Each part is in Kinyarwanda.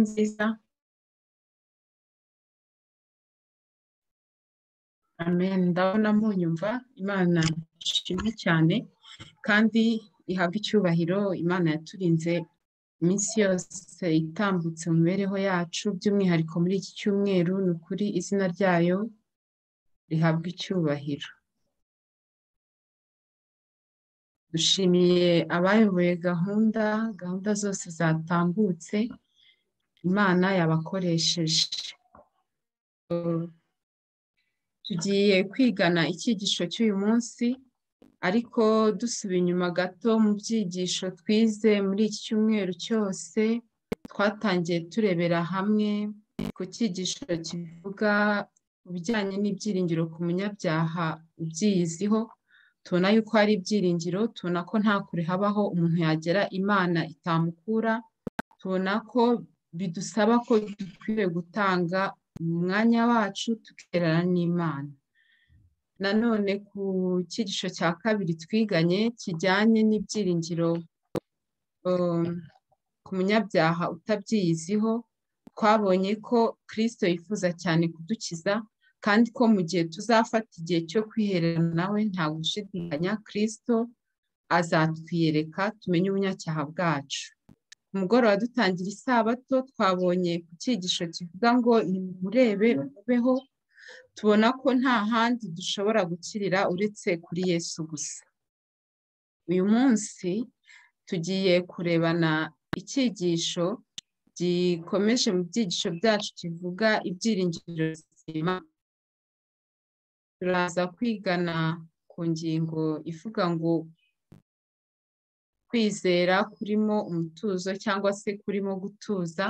nziza amen ndabona munyumva imana ishimwe cyane kandi ihabwe icyubahiro imana yaturinze iminsi yose itambutse mu mibereho yacu by'umwihariko muri iki cyumweru ni ukuri izina ryayo rihabwa icyubahiro dushimiye abayoboye gahunda gahunda zose zatambutse imana yabakoresheje tugiye kwigana icyigisho cy'uyu munsi ariko dusuba inyuma gato mu byigisho twize muri iki cyumweru cyose twatangiye turebera hamwe ku cyigisho kivuga ku bijyanye n'ibyiringiro ku munyabyaha ubyiyiziho tubona yuko hari ibyiringiro tubona ko nta kure habaho umuntu yagera imana itamukura tubona ko bidusaba ko dukwiriye gutanga umwanya wacu tukerana n'imana nanone ku cyigisho cya kabiri twiganye kijyanye n'ibyiringiro ku munyabyaha utabyiyiziho twabonye ko kirisito yifuza cyane kudukiza kandi ko mu gihe tuzafata igihe cyo kwiherera nawe nta gushidikanya kirisito azatwiyereka tumenye ubunyacyaha bwacu ku mugoroba dutangira isabato twabonye ku cyigisho kivuga ngo nimurebe ubeho tubona ko nta handi dushobora gukirira uretse kuri yesu gusa uyu munsi tugiye kurebana icyigisho gikomeje mu byigisho byacu kivuga ibyiringiro bizima turaza kwigana ku ngingo ivuga ngo kwizera kurimo umutuzo cyangwa se kurimo gutuza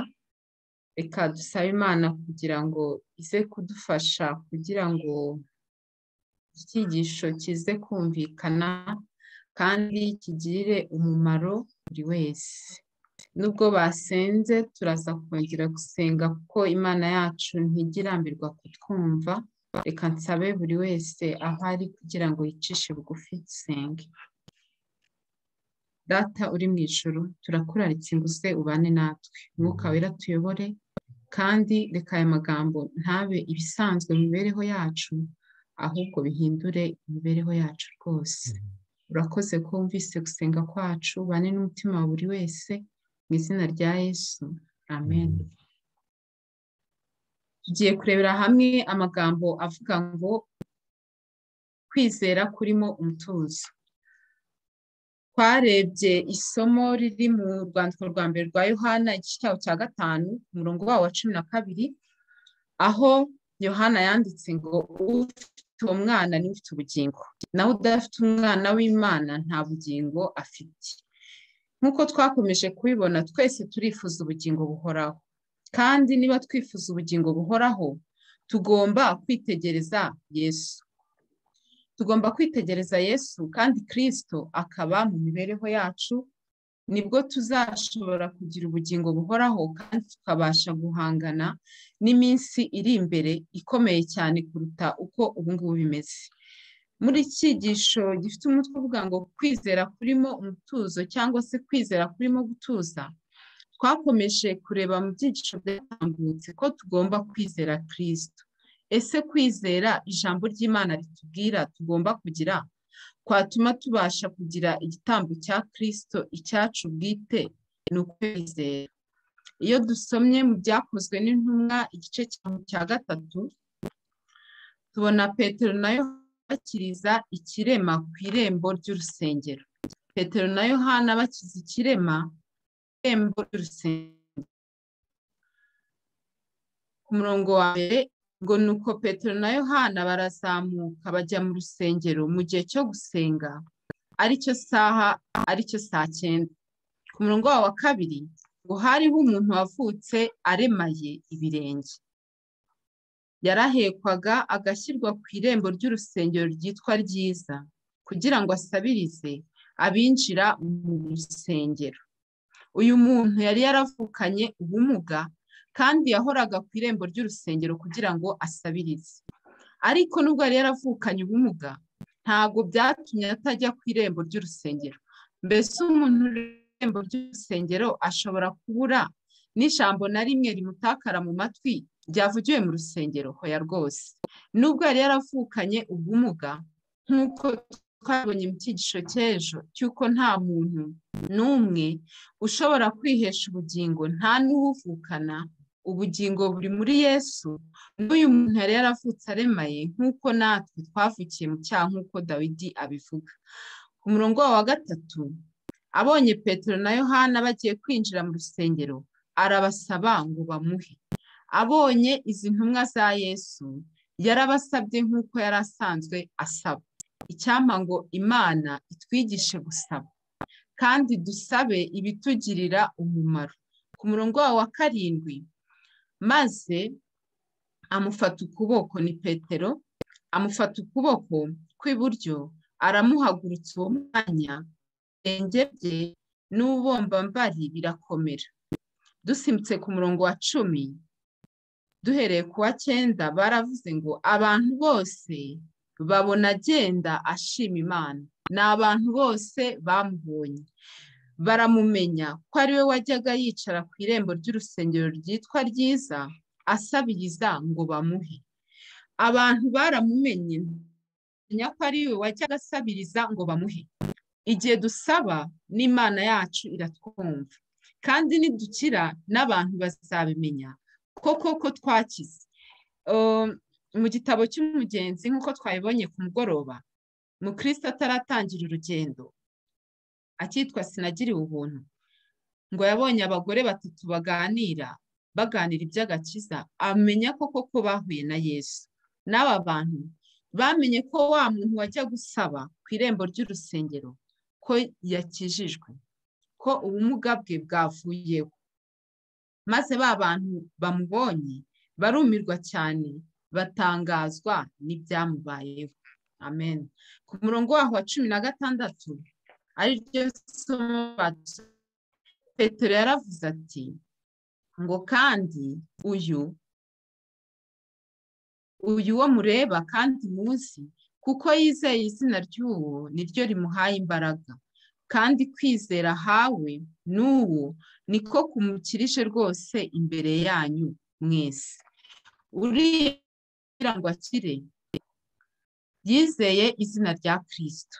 reka dusabe imana kugira ngo ize kudufasha kugira ngo icyigisho kize kumvikana kandi kigirire umumaro buri wese nubwo basenze turaza kongera gusenga kuko imana yacu ntigirambirwa kutwumva reka nsabe buri wese aho ari kugira ngo yicishe bugufi dusenge data uri mu ijoro turakuraritse inguse ubane natwe umwuka wera tuyobore kandi reka aya magambo ntabe ibisanzwe mu mibereho yacu ahubwo bihindure imibereho yacu rwose urakoze ko wumvise gusenga kwacu ubane n'umutima wa buri wese mu izina rya yesu amen tugiye kurebera hamwe amagambo avuga ngo kwizera kurimo umutuzo twarebye isomo riri mu rwandiko rwa mbere rwa yohana igice cyaho cya gatanu umurongo wawo wa cumi na kabiri aho yohana yanditse ngo ufite uwo mwana niwe ufite ubugingo nawe udafite umwana w'imana nta bugingo afite nk'uko twakomeje kubibona twese turifuza ubugingo buhoraho kandi niba twifuza ubugingo buhoraho tugomba kwitegereza yesu tugomba kwitegereza yesu kandi kirisito akaba mu mibereho yacu nibwo tuzashobora kugira ubugingo buhoraho kandi tukabasha guhangana n'iminsi iri imbere ikomeye cyane kuruta uko ubungubu bimeze muri cyigisho gifite umutwe uvuga ngo kwizera kurimo umutuzo cyangwa se kwizera kurimo gutuza twakomeje kureba mu byigisho byatambutse ko tugomba kwizera kirisito ese kwizera ijambo ry'imana ritubwira tugomba kugira twatuma tubasha kugira igitambo cya kirisito icyacu bwite ni ukwizera iyo dusomye mu byakozwe n'intumwa igice cya gatatu tubona petero nayo bakiriza ikirema ku irembo ry'urusengero petero na yohana bakiza ikirema ku irembo ry'urusengero ku murongo wa mbere ngo nuko petero na yohana barazamuka bajya mu rusengero mu gihe cyo gusenga aricyo saha aricyo saa cyenda ku murongo wa kabiri ngo hariho umuntu wavutse aremaye ibirenge yarahekwaga agashyirwa ku irembo ry'urusengero ryitwa ryiza kugira ngo asabirize abinjira mu rusengero uyu muntu yari yaravukanye ubumuga kandi yahoraga ku irembo ry'urusengero kugira ngo asabirize ariko nubwo yari yaravukanye ubumuga ntabwo byatumye atajya ku irembo ry'urusengero mbese umuntu uri ku irembo ry'urusengero ashobora kubura n'ijambo na rimwe rimutakara mu matwi ryavugiwe mu rusengero hoya rwose nubwo yari yaravukanye ubumuga nk'uko twabonye mu cyigisho cy'ejo cy'uko nta muntu n'umwe ushobora kwihesha ubugingo nta n'uwuvukana ubugingo buri muri yesu n'uyu muntu yari yaravutse aremaye nk'uko natwe twavukiye mu cyaha nk'uko dawidi abivuga ku murongo wa gatatu abonye petero na yohana bagiye kwinjira mu rusengero arabasaba ngo bamuhe abonye izi ntumwa za yesu yarabasabye nk'uko yari asanzwe asaba icyampa ngo imana itwigishe gusaba kandi dusabe ibitugirira umumaro ku murongo wa karindwi maze amufata ukuboko ni petero amufata ukuboko kw'iburyo aramuhagurutsa uwo mwanya ibirenge bye n'ububombambari birakomera dusimbutse ku murongo wa cumi duhereye ku wa cyenda baravuze ngo abantu bose babona agenda ashima imana ni abantu bose bamubonye baramumenya ko ari we wajyaga yicara ku irembo ry'urusengero ryitwa ryiza asabiriza ngo bamuhe abantu baramumenye ko ari we wajyaga asabiriza ngo bamuhe igihe dusaba n'imana yacu iratwumva kandi nidukira n'abantu bazabimenya ko koko twakize mu gitabo cy'umugenzi nk'uko twabibonye ku mugoroba mukristo ataratangira urugendo akitwa sinagiriwe ubuntu ngo yabonye abagore batatu baganira baganira iby'agakiza amenya ko koko bahuye na yesu n'aba bantu bamenye ko wa muntu wajya gusaba ku irembo ry'urusengero ko yakijijwe ko ubumuga bwe bwavuyeho maze ba bantu bamubonye barumirwa cyane batangazwa n'ibyamubayeho amen ku murongo waho wa cumi na gatandatu ariryo somo petero yaravuze ati ngo kandi uyu uyu wo mureba kandi muzi kuko yizeye izina ry'uwo niryo rimuhaye imbaraga kandi kwizera hawe n'uwo niko kumukirije rwose imbere yanyu mwese uriya kugira ngo akire yizeye izina rya kirisito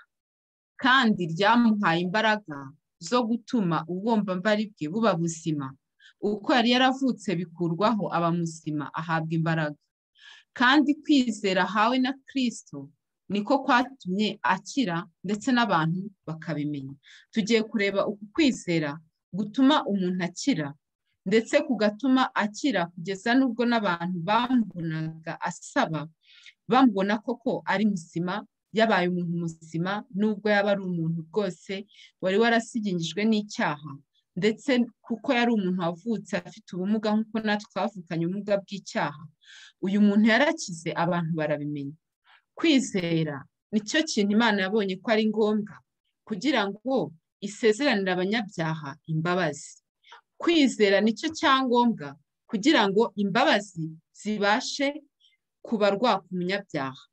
kandi ryamuhaye imbaraga zo gutuma ububumbambari bwe buba buzima uko yari yaravutse bikurwaho aba muzima ahabwa imbaraga kandi kwizera hawe na kirisito niko kwatumye akira ndetse n'abantu bakabimenya tugiye kureba uku kwizera gutuma umuntu akira ndetse kugatuma akira kugeza n'ubwo n'abantu bamubonaga asaba bamubona koko ari muzima yabaye umuntu muzima n'ubwo yaba ari umuntu rwose wari warasigingijwe n'icyaha ndetse kuko yari umuntu wavutse afite ubumuga nk'uko natwe twavukanye ubumuga bw'icyaha uyu muntu yarakize abantu barabimenya kwizera nicyo kintu imana yabonye ko ari ngombwa kugira ngo isezeranire abanyabyaha imbabazi kwizera nicyo cyangombwa kugira ngo imbabazi zibashe kubarwa ku munyabyaha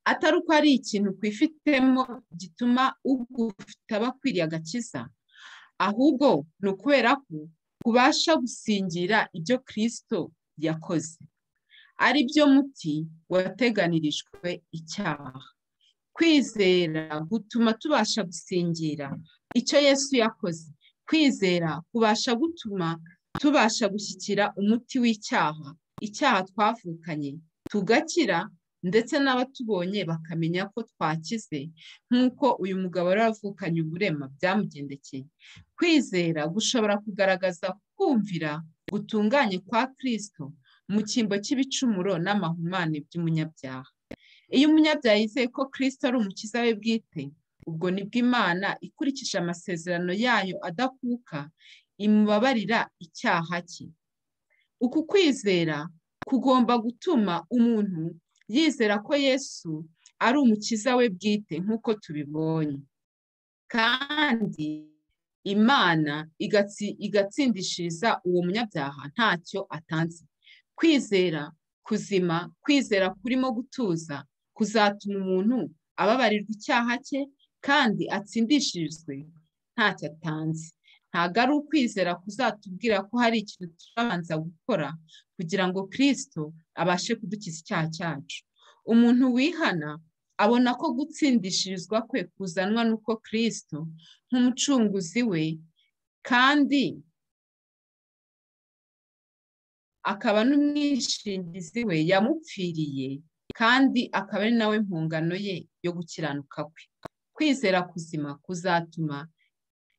atari uko ari ikintu kwifitemo gituma ugufite abakwiriye agakiza ahubwo ni ukubera ko kubasha gusingira ibyo kirisito yakoze ari byo muti wateganirijwe icyaha kwizera gutuma tubasha gusingira icyo yesu yakoze kwizera kubasha gutuma tubasha gushyikira umuti w'icyaha icyaha twavukanye tugakira ndetse n'abatubonye bakamenya ko twakize nk'uko uyu mugabo wari wavukanye uburema byamugendekeye kwizera gushobora kugaragaza kumvira gutunganye kwa kirisito mu cyimbo cy'ibicumuro n'amahumane by'umunyabyaha iyo umunyabyaha yizeye ko kirisito ari umukiza we bwite ubwo nibwo imana ikurikije amasezerano yayo adakuka imubabarira icyaha cye uku kwizera kugomba gutuma umuntu yizera ko yesu ari umukiza we bwite nk'uko tubibonye kandi imana igatsindishiriza uwo munyabyaha ntacyo atanze kwizera kuzima kwizera kurimo gutuza kuzatuma umuntu ababarirwa icyaha cye kandi atsindishirizwe ntacyo atanze ntabwo ari ukwizera kuzatubwira ko hari ikintu turabanza gukora kugira ngo kirisito abashe kudukiza icyaha cyacu umuntu wihana abona ko gutsindishirizwa kwe kuzanwa n'uko kirisito nk'umucunguzi we kandi akaba n'umwishingizi we yamupfiriye kandi akaba ari nawe mpungano ye yo gukiranuka kwe kwizera kuzima kuzatuma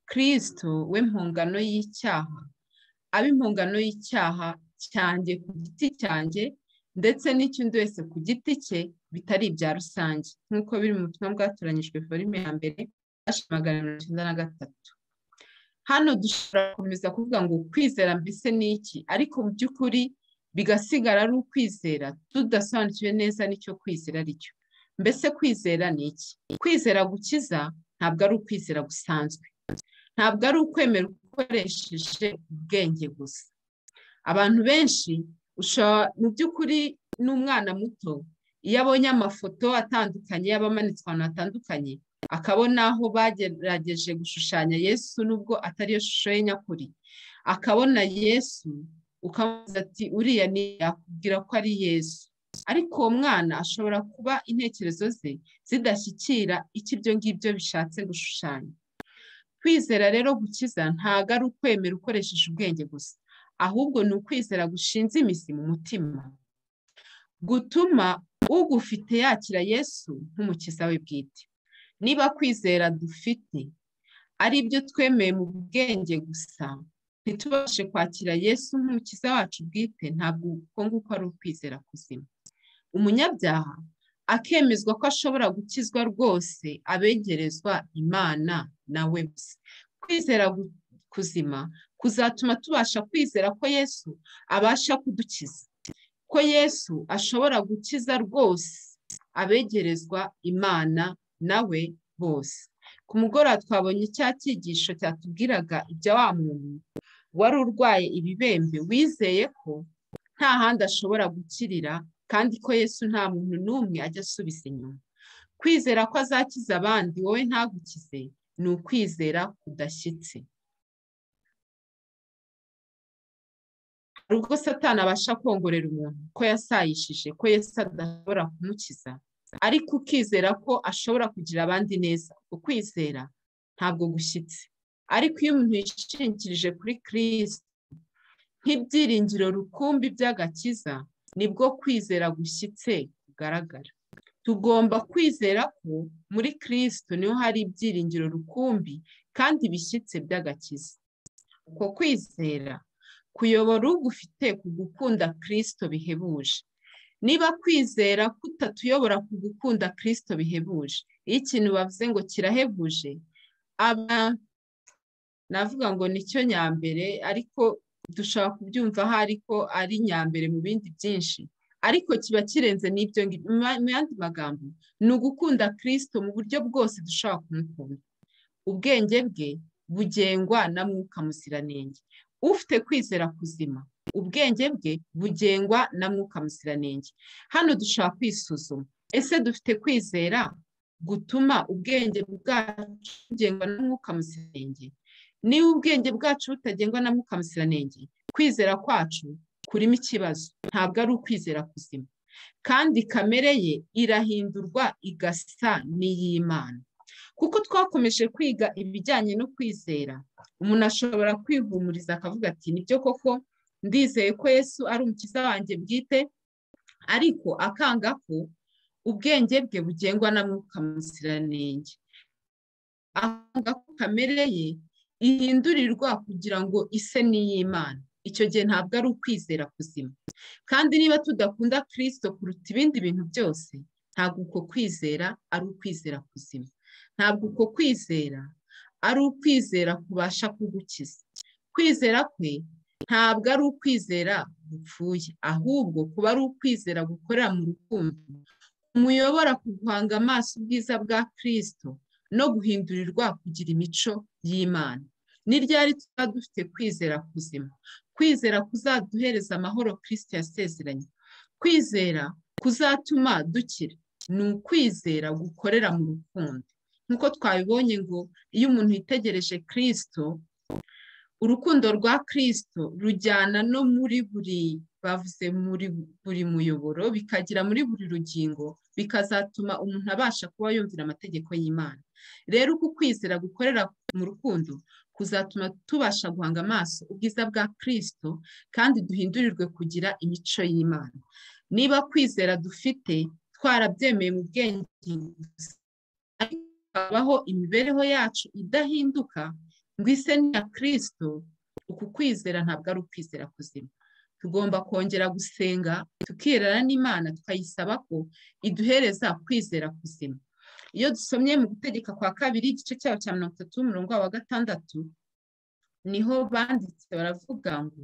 kirisito we mpungano y'icyaha aba impungano y'icyaha cyanjye ku giti cyanjye ndetse n'icy'undi wese ku giti cye bitari ibya rusange nk'uko biri mu butumwa bwatoranyijwe forime ya mbere magana mirongo icyenda na gatatu hano dushobora gukomeza kuvuga ngo kwizera mbese ni iki ariko mu by'ukuri bigasigara ari ukwizera tudasobanukiwe neza n'icyo kwizera ari cyo mbese kwizera ni iki kwizera gukiza ntabwo ari ukwizera gusanzwe ntabwo ari ukwemera ukoresheje ubwenge gusa abantu benshi mu by'ukuri n'umwana muto iyo abonye amafoto atandukanye y'abamanitswe ahantu hatandukanye akabona aho bagerageje gushushanya yesu nubwo atariyo shusho ye nyakuri akabona yesu ukamubaza ati uriya yakubwira ko ari yesu ariko uwo mwana ashobora kuba intekerezo ze zidashyikira icyo ibyo ngibyo bishatse gushushanya kwizera rero gukiza ntabwo ari ukwemera ukoresheje ubwenge gusa ahubwo ni ukwizera gushinze imizi mu mutima gutuma ugufite yakira yesu nk'umukiza we bwite niba kwizera dufite ari ibyo twemeye mu bwenge gusa ntitubashe kwakira yesu nk'umukiza wacu bwite ntabwo uko nguko ari ukwizera kuzima umunyabyaha akemezwa ko ashobora gukizwa rwose abegerezwa imana nawe gusa kwizera kuzima kuzatuma tubasha kwizera ko yesu abasha kudukiza ko yesu ashobora gukiza rwose abegerezwa imana nawe bose ku mugoroba twabonye cya cyigisho cyatubwiraga ibya wa muntu wari urwaye ibibembe wizeye ko nta handi ashobora gukirira kandi ko yesu nta muntu n'umwe ajya asubiza inyuma kwizera ko azakiza abandi wowe ntagukize ni ukwizera kudashyitse hari ubwo satani abasha kongorera umuntu ko yasayishije ko yesu adashobora kumukiza ariko ukizera ko ashobora kugira abandi neza ukwizera ntabwo gushyitse ariko iyo umuntu yishingikirije kuri kirisiti nk'ibyiringiro rukumbi by'agakiza nibwo kwizera gushyitse kugaragara tugomba kwizera ko muri kirisiti niho hari ibyiringiro rukumbi kandi bishyitse by'agakiza uko kwizera kuyobora ugufite ku gukunda kirisito bihebuje niba kwizera kutatuyobora ku gukunda kirisito bihebuje iyo ikintu bavuze ngo kirahebuje aba navuga ngo nicyo nyambere ariko dushobora kubyumva aho ariko ari nyambere mu bindi byinshi ariko kiba kirenze n'ibyo ngibyo mu yandi magambo ni ugukunda kirisito mu buryo bwose dushobora kumukunda ubwenge bwe bugengwa na mwuka muziranenge ufite kwizera kuzima ubwenge bwe bugengwa na mwuka muziranenge hano dushobora kwisuzuma ese dufite kwizera gutuma ubwenge bwacu bugengwa na mwuka muziranenge niba ubwenge bwacu butagengwa na mwuka muziranenge kwizera kwacu kurimo ikibazo ntabwo ari ukwizera kuzima kandi kamere ye irahindurwa igasa n'iy'imana kuko twakomeje kwiga ibijyanye no kwizera umuntu ashobora kwihumuriza akavuga ati nibyo koko ndizeye ko yesu ari umukiza wanjye bwite ariko akanga ko ubwenge bwe bugengwa na mwuka muziranenge akanga ko kamere ye ihindurirwa kugira ngo ise n'iy'imana icyo gihe ntabwo ari ukwizera kuzima kandi niba tudakunda kirisito kuruta ibindi bintu byose ntabwo uko kwizera ari ukwizera kuzima ntabwo uko kwizera ari ukwizera kubasha kugukiza kwizera kwe ntabwo ari ukwizera gupfuye ahubwo kuba ari ukwizera gukorera mu rukundo umuyobora ku guhanga amaso ubwiza bwa kirisito no guhindurirwa kugira imico y'imana ni ryari tuba dufite kwizera kuzima kwizera kuzaduhereza amahoro kirisito yasezeranye kwizera kuzatuma dukira ni ukwizera gukorera mu rukundo nk'uko twabibonye ngo iyo umuntu yitegereje kirisito urukundo rwa kirisito rujyana no muri buri bavuze muri buri muyoboro bikagera muri buri rugingo bikazatuma umuntu abasha kuba yumvira amategeko y'imana rero uku kwizera gukorera mu rukundo kuzatuma tubasha guhanga amaso ubwiza bwa kirisito kandi duhindurirwe kugira imico y'imana niba kwizera dufite twarabyemeye mu bwenge habaho imibereho yacu idahinduka ngo ise niya kirisito uku kwizera ntabwo ari ukwizera kuzima tugomba kongera gusenga tukirana n'imana tukayisaba ko iduhereza kwizera kuzima iyo dusomye mu gutegeka kwa kabiri igice cyayo cya mirongo itatu umurongo wa gatandatu niho banditse baravuga ngo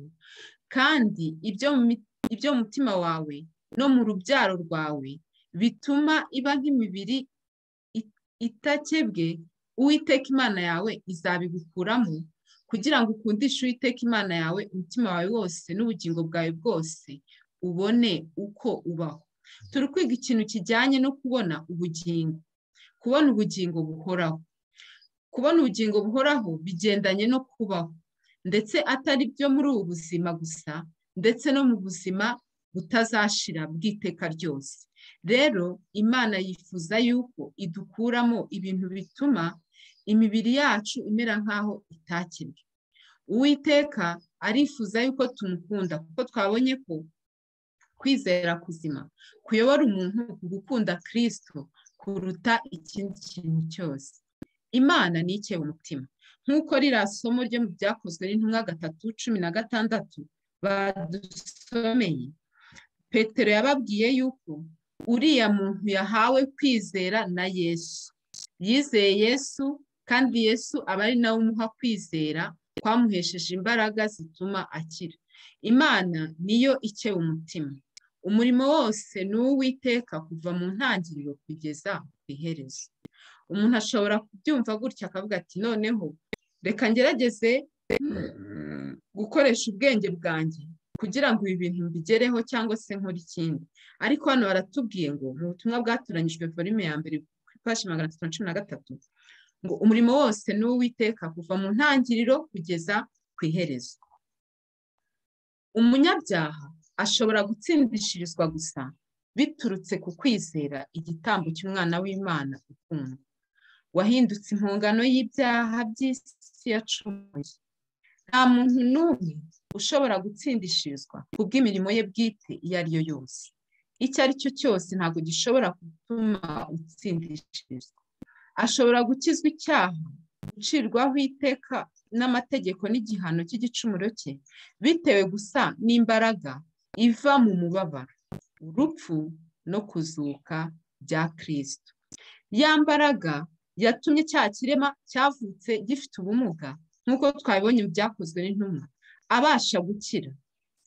kandi ibyo mu mutima wawe no mu rubyaro rwawe bituma iba nk'imibiri itakebwe uwiteka imana yawe izabigukuramo kugira ngo ukundishe uwiteka imana yawe umutima wawe wose n'ubugingo bwawe bwose ubone uko ubaho turi kwiga ikintu kijyanye no kubona ubugingo kubona ubugingo buhoraho kubona ubugingo buhoraho bigendanye no kubaho ndetse atari byo muri ubu buzima gusa ndetse no mu buzima butazashira bw'iteka ryose rero imana yifuza yuko idukuramo ibintu bituma imibiri yacu imera nk'aho itakebwe uwiteka arifuza yuko tumukunda kuko twabonye ko kwizera kuzima kuyobora umuntu gukunda kirisito kuruta ikindi kintu cyose imana ni ikeye umutima nk'uko ririya somo ryo mu byakozwe n'intumwa gatatu cumi na gatandatu badusomeye petero yababwiye yuko uriya muntu yahawe kwizera na yesu yizeye yesu kandi yesu aba ari nawe umuha kwizera kwamuhesheje imbaraga zituma akira imana niyo ikeba umutima umurimo wose ni uwiteka kuva mu ntangiriro kugeza ku iherezo umuntu ashobora kubyumva gutya akavuga ati noneho reka ngerageze gukoresha ubwenge bwanjye kugira ngo ibi bintu bigereho cyangwa se nkora ikindi ariko hano baratubwiye ngo mu butumwa bwatoranyijwe volume ya mbere ipashi magana atatu na cumi na gatatu ngo umurimo wose ni uwiteka kuva mu ntangiriro kugeza ku iherezo umunyabyaha ashobora gutsindishirizwa gusa biturutse ku kwizera igitambo cy'umwana w'imana ukundwa wahindutse impungano y'ibyaha by'isi yacumuye nta muntu n'umwe ushobora gutsindishirizwa ku bw'imirimo ye bwite iyo ari yo yose icyo ari cyo cyose ntabwo gishobora gutuma utsindishirizwa ashobora gukizwa icyaha gucirwaho iteka n'amategeko n'igihano cy'igicumuro cye bitewe gusa n'imbaraga iva mu mubabaro urupfu no kuzuka bya kirisito ya mbaraga yatumye cya kirema cyavutse gifite ubumuga nk'uko twabibonye byakozwe n'intumwa abasha gukira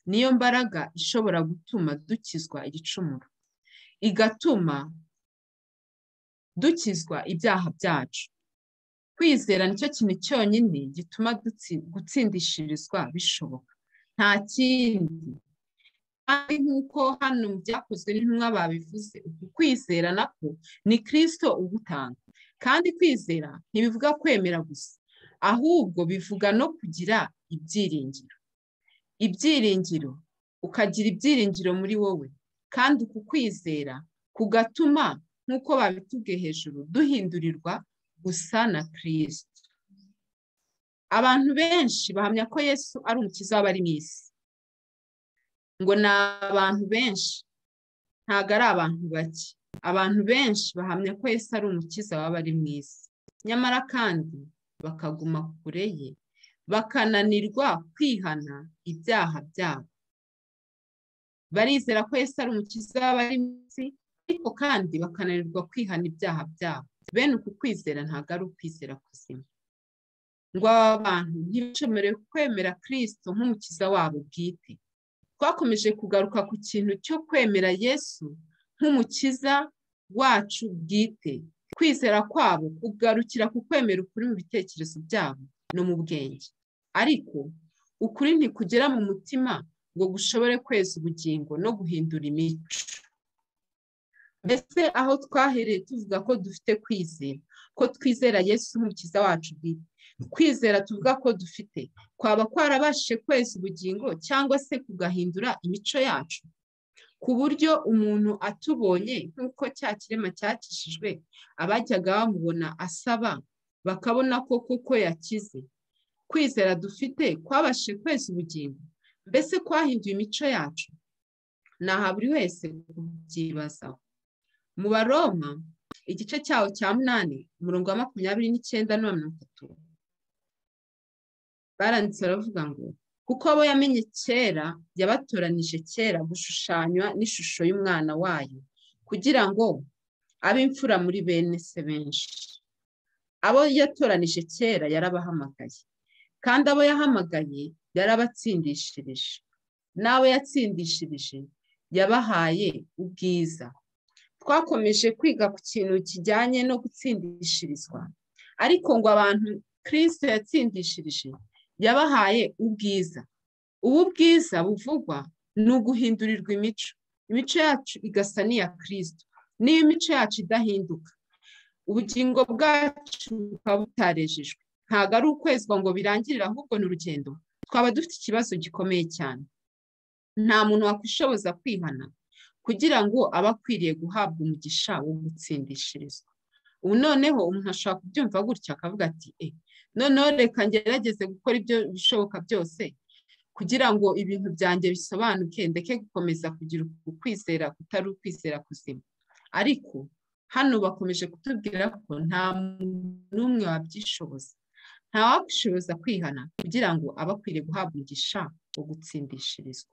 niyo mbaraga ishobora gutuma dukizwa igicumuro igatuma dukizwa ibyaha byacu kwizera nicyo kintu cyonyine gituma gutsindishirizwa bishoboka nta kindi kandi nk'uko hano mu byakozwe n'intumwa babivuze uku kwizera nako ni kirisito ugutanga kandi kwizera ntibivuga kwemera gusa ahubwo bivuga no kugira ibyiringiro ibyiringiro ukagira ibyiringiro muri wowe kandi uku kwizera kugatuma nk'uko babitubwiye hejuru duhindurirwa gusa na kirisito abantu benshi bahamya ko yesu ari umukiza w'abari mu isi ngo ni abantu benshi ntabwo ari abantu bake abantu benshi bahamya ko yesu ari umukiza w'abari mu isi nyamara kandi bakaguma kure ye bakananirwa kwihana ibyaha byabo barizera ko Yesu ari umukiza w'abari mu isi ariko kandi bakananirwa kwihana ibyaha byabo bene uku kwizera ntabwo ari ukwizera kuzima ngo aba bantu ntibashomerewe kwemera kirisito nk'umukiza wabo bwite twakomeje kugaruka ku kintu cyo kwemera yesu nk'umukiza wacu bwite kwizera kwabo kugarukira ku kwemera ukuri mu bitekerezo byabo no mu bwenge ariko ukuri ntikugera mu mutima ngo gushobore kweza ubugingo no guhindura imico mbese aho twahereye tuvuga ko dufite kwizera ko twizera yesu nk'umukiza wacu bwite kwizera tuvuga ko dufite kwaba kwarabashije kweza ubugingo cyangwa se kugahindura imico yacu ku buryo umuntu atubonye nk'uko cya kirema cyakishijwe abajyaga bamubona asaba bakabona ko kuko yakize kwizera dufite kwabashije kweza ubugingo mbese kwahinduye imico yacu naha buri wese kubyibazaho mu baroma igice cyawo cya munani umurongo wa makumyabiri n'icyenda na mirongo itatu baranditse baravuga ngo kuko abo yamenye kera yabatoranije kera gushushanywa n'ishusho y'umwana wayo kugira ngo abe imfura muri bene se benshi abo yatoranije kera yarabahamagaye kandi abo yahamagaye yarabatsindishirije n'abo yatsindishirije yabahaye ubwiza twakomeje kwiga ku kintu kijyanye no gutsindishirizwa ariko ngo abantu kirisite yatsindishirije yabahaye ubwiza ubu bwiza buvugwa ni uguhindurirwa imico imico yacu igasa n'iya kirisite niyo imico yacu idahinduka ubugingo bwacu bukaba butarejejwe ntabwo ari ukwezwa ngo birangirire ahubwo ni urugendo twaba dufite ikibazo gikomeye cyane nta muntu wakwishoboza kwihana kugira ngo abe akwiriye guhabwa umugisha wo gutsindishirizwa ubu noneho umuntu ashobora kubyumva gutya akavuga ati e noneho reka ngerageze gukora ibyo bishoboka byose kugira ngo ibintu byanjye bisobanuke ndeke gukomeza kugira ukwizera kutari ukwizera kuzima ariko hano bakomeje kutubwira ko nta n'umwe wabyishoboza nta wakwishoboza kwihana kugira ngo abe akwiriye guhabwa umugisha wo gutsindishirizwa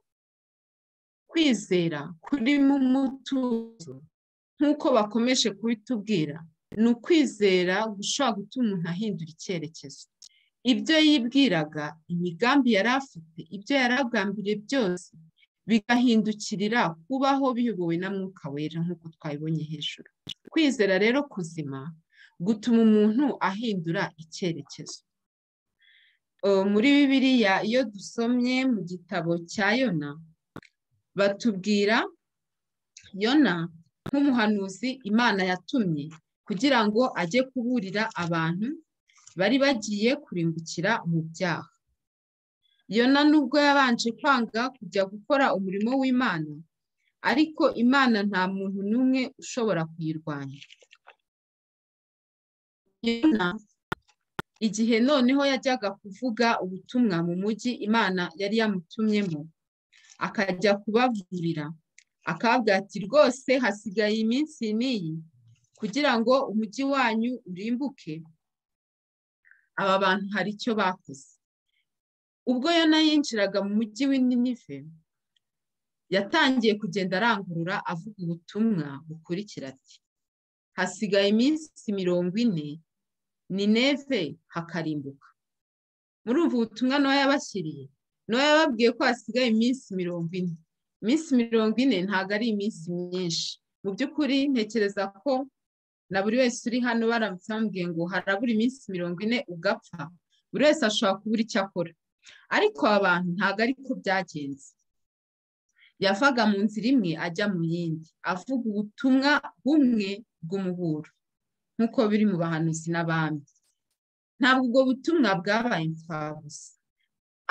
kwizera kurimo umutuzo nk'uko bakomeje kubitubwira ni ukwizera gushobora gutuma umuntu ahindura icyerekezo ibyo yibwiraga imigambi yari afite ibyo yari agambiriye byose bigahindukirira kubaho biyobowe na mwuka wera nk'uko twabibonye hejuru kwizera rero kuzima gutuma umuntu ahindura icyerekezo muri bibiriya iyo dusomye mu gitabo cya yona batubwira yona nk'umuhanuzi imana yatumye kugira ngo ajye kuburira abantu bari bagiye kurimbukira mu byaha yona nubwo yabanje kwanga kujya gukora umurimo w'imana ariko imana nta muntu n'umwe ushobora kuyirwanya yona igihe noneho yajyaga kuvuga ubutumwa mu mujyi imana yari yamutumyemo akajya kubavurira akababwira ati rwose hasigaye iminsi n'iyi kugira ngo umujyi wanyu urimbuke aba bantu hari icyo bakoze ubwo yona yinjiraga mu mujyi w'ininive yatangiye kugenda arangurura avuga ubutumwa bukurikira ati hasigaye iminsi mirongo ine ni neve hakarimbuka murumva ubutumwa ntoya yabashyiriye ntoya yababwiye ko hasigaye iminsi mirongo ine iminsi mirongo ine ntabwo ari iminsi myinshi mu by'ukuri ntekereza ko na buri wese uri hano baramutse bambwiye ngo harabura iminsi mirongo ine ugapfa buri wese ashobora kubura icyo akora ariko aba bantu ntabwo ari ko byagenze yavaga mu nzira imwe ajya mu yindi avuga ubutumwa bumwe bw'umuburo nk'uko biri mu bahanuzi n'abandi ntabwo ubwo butumwa bwabaye imfabusa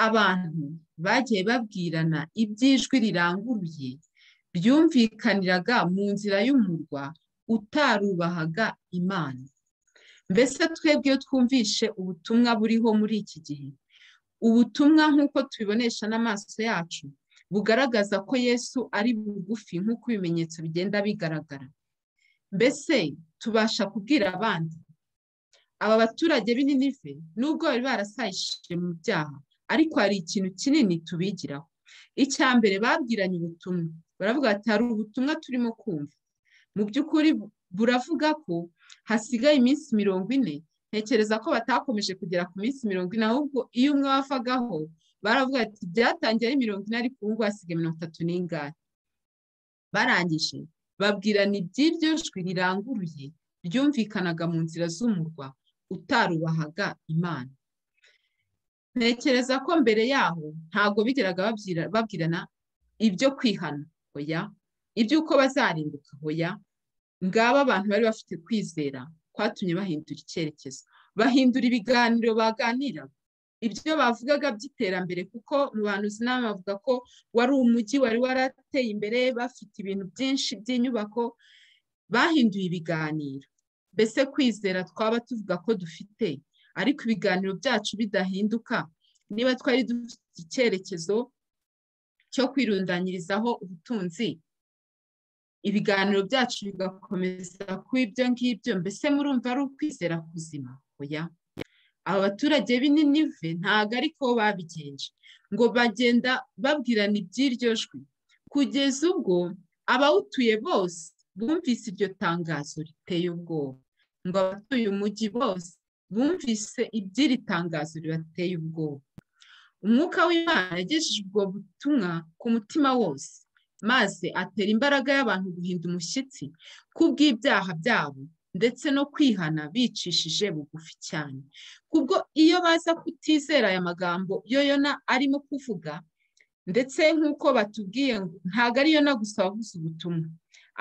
abantu bagiye babwirana iby'ijwi riranguruye byumvikaniraga mu nzira y'umurwa utarubahaga imana mbese twebwe iyo twumvishe ubutumwa buriho muri iki gihe ubutumwa nk'uko tubibonesha n'amaso yacu bugaragaza ko yesu ari bugufi nk'uko ibimenyetso bigenda bigaragara mbese tubasha kubwira abandi aba baturage b'ininive nubwo bari barasayishije mu byaha ariko hari ikintu kinini tubigiraho icya mbere babwiranye ubutumwa baravuga ati hari ubutumwa turimo kumva mu by'ukuri buravuga ko hasigaye iminsi mirongo ine ntekereza ko batakomeje kugera ku minsi mirongo ine ahubwo iyo umwe wavagaho baravuga ati byatangiye ari mirongo ine ariko ubu ngubu hasigaye mirongo itatu n'ingani barangije babwirana iby'iryo jwi riranguruye ryumvikanaga mu nzira z'umurwa utarubahaga imana ntekereza ko mbere yaho ntabwo bigeraga babwirana ibyo kwihana hoya iby'uko bazarimbuka hoya ngaba abantu bari bafite kwizera kwatumye bahindura icyerekezo bahindura ibiganiro baganira ibyo bavugaga by'iterambere kuko mu bantu inama bavuga ko wari umujyi wari warateye imbere bafite ibintu byinshi by'inyubako bahinduye ibiganiro mbese kwizera twaba tuvuga ko dufite ariko ibiganiro byacu bidahinduka niba twari dufite icyerekezo cyo kwirundanyirizaho ubutunzi ibiganiro byacu bigakomeza kuba ibyo ngibyo mbese murumva ari ukwizera kuzima oya aba baturage b'ininive ntabwo ariko babigenje ngo bagenda babwirana iby'iryo jwi kugeza ubwo abawutuye bose bumvise iryo tangazo riteye ubwoba ngo abatuye umujyi bose bumvise iby'iri tangazo ribateye ubwoba umwuka w'imana yagejeje ubwo butumwa ku mutima wose maze atera imbaraga y'abantu guhinda umushyitsi kubw'ibyaha byabo ndetse no kwihana bicishije bugufi cyane kubwo iyo baza kutizera aya magambo yo yona arimo kuvuga ndetse nk'uko batubwiye ntabwo ari yona gusa wabuze ubutumwa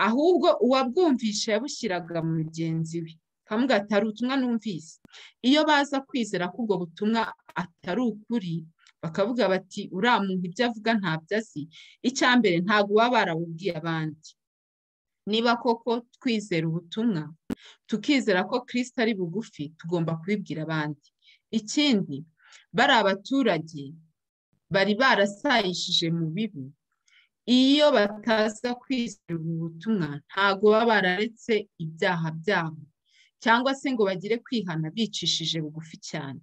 ahubwo uwabwumvisha yabushyiraga mu mugenzi we kamuga atari ubutumwa numvise iyo baza kwizera ko ubwo butumwa atari ukuri bakavuga bati uriya muntu ibyo avuga ntabyo azi icya mbere ntabwo baba barawubwiye abandi niba koko twizera ubutumwa tukizera ko kirisita ari bugufi tugomba kubibwira abandi ikindi bari abaturage bari barasayishije mu bibi iyo bataza kwizera ubu butumwa ntabwo baba bararetse ibyaha byabo cyangwa se ngo bagire kwihana bicishije bugufi cyane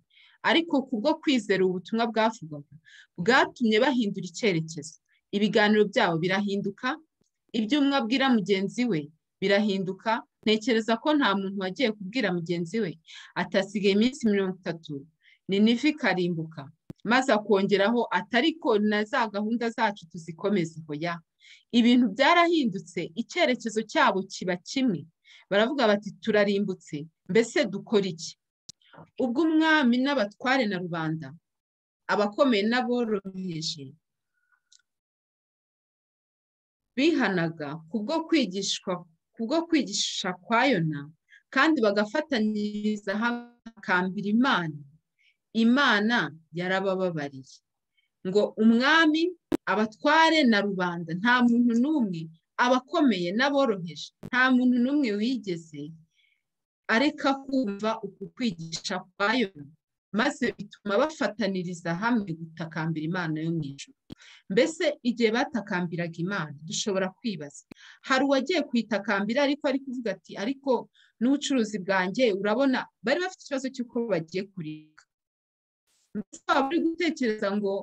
ariko kubwo kwizera ubutumwa bwavugwaga bwatumye bahindura icyerekezo ibiganiro byabo birahinduka ibyo umwe abwira mugenzi we birahinduka ntekereza ko nta muntu wagiye kubwira mugenzi we atasigaye iminsi mirongo itatu ni nivi ikarimbuka maze akongeraho atari ko na za gahunda zacu tuzikomeza hoya ibintu byarahindutse icyerekezo cyabo kiba kimwe baravuga bati turarimbutse mbese dukora iki ubwo umwami n'abatware na rubanda abakomeye n'aboroheje bihanaga kubwo kwigishwa kubwo kwigisha kwa yona kandi bagafatanyiriza hamwe bakambira imana imana yarabababariye ngo umwami abatware na rubanda nta muntu n'umwe abakomeye n'aboroheje nta muntu n'umwe wigeze areka kumva uku kwigisha kwa yona maze bituma bafataniriza hamwe gutakambira imana yo mu ijoro mbese igihe batakambiraga imana dushobora kwibaza hari uwagiye kuyitakambira ariko ari kuvuga ati ariko n'ubucuruzi bwanjye urabona bari bafite ikibazo cy'uko bagiye kureka mbese waba uri gutekereza ngo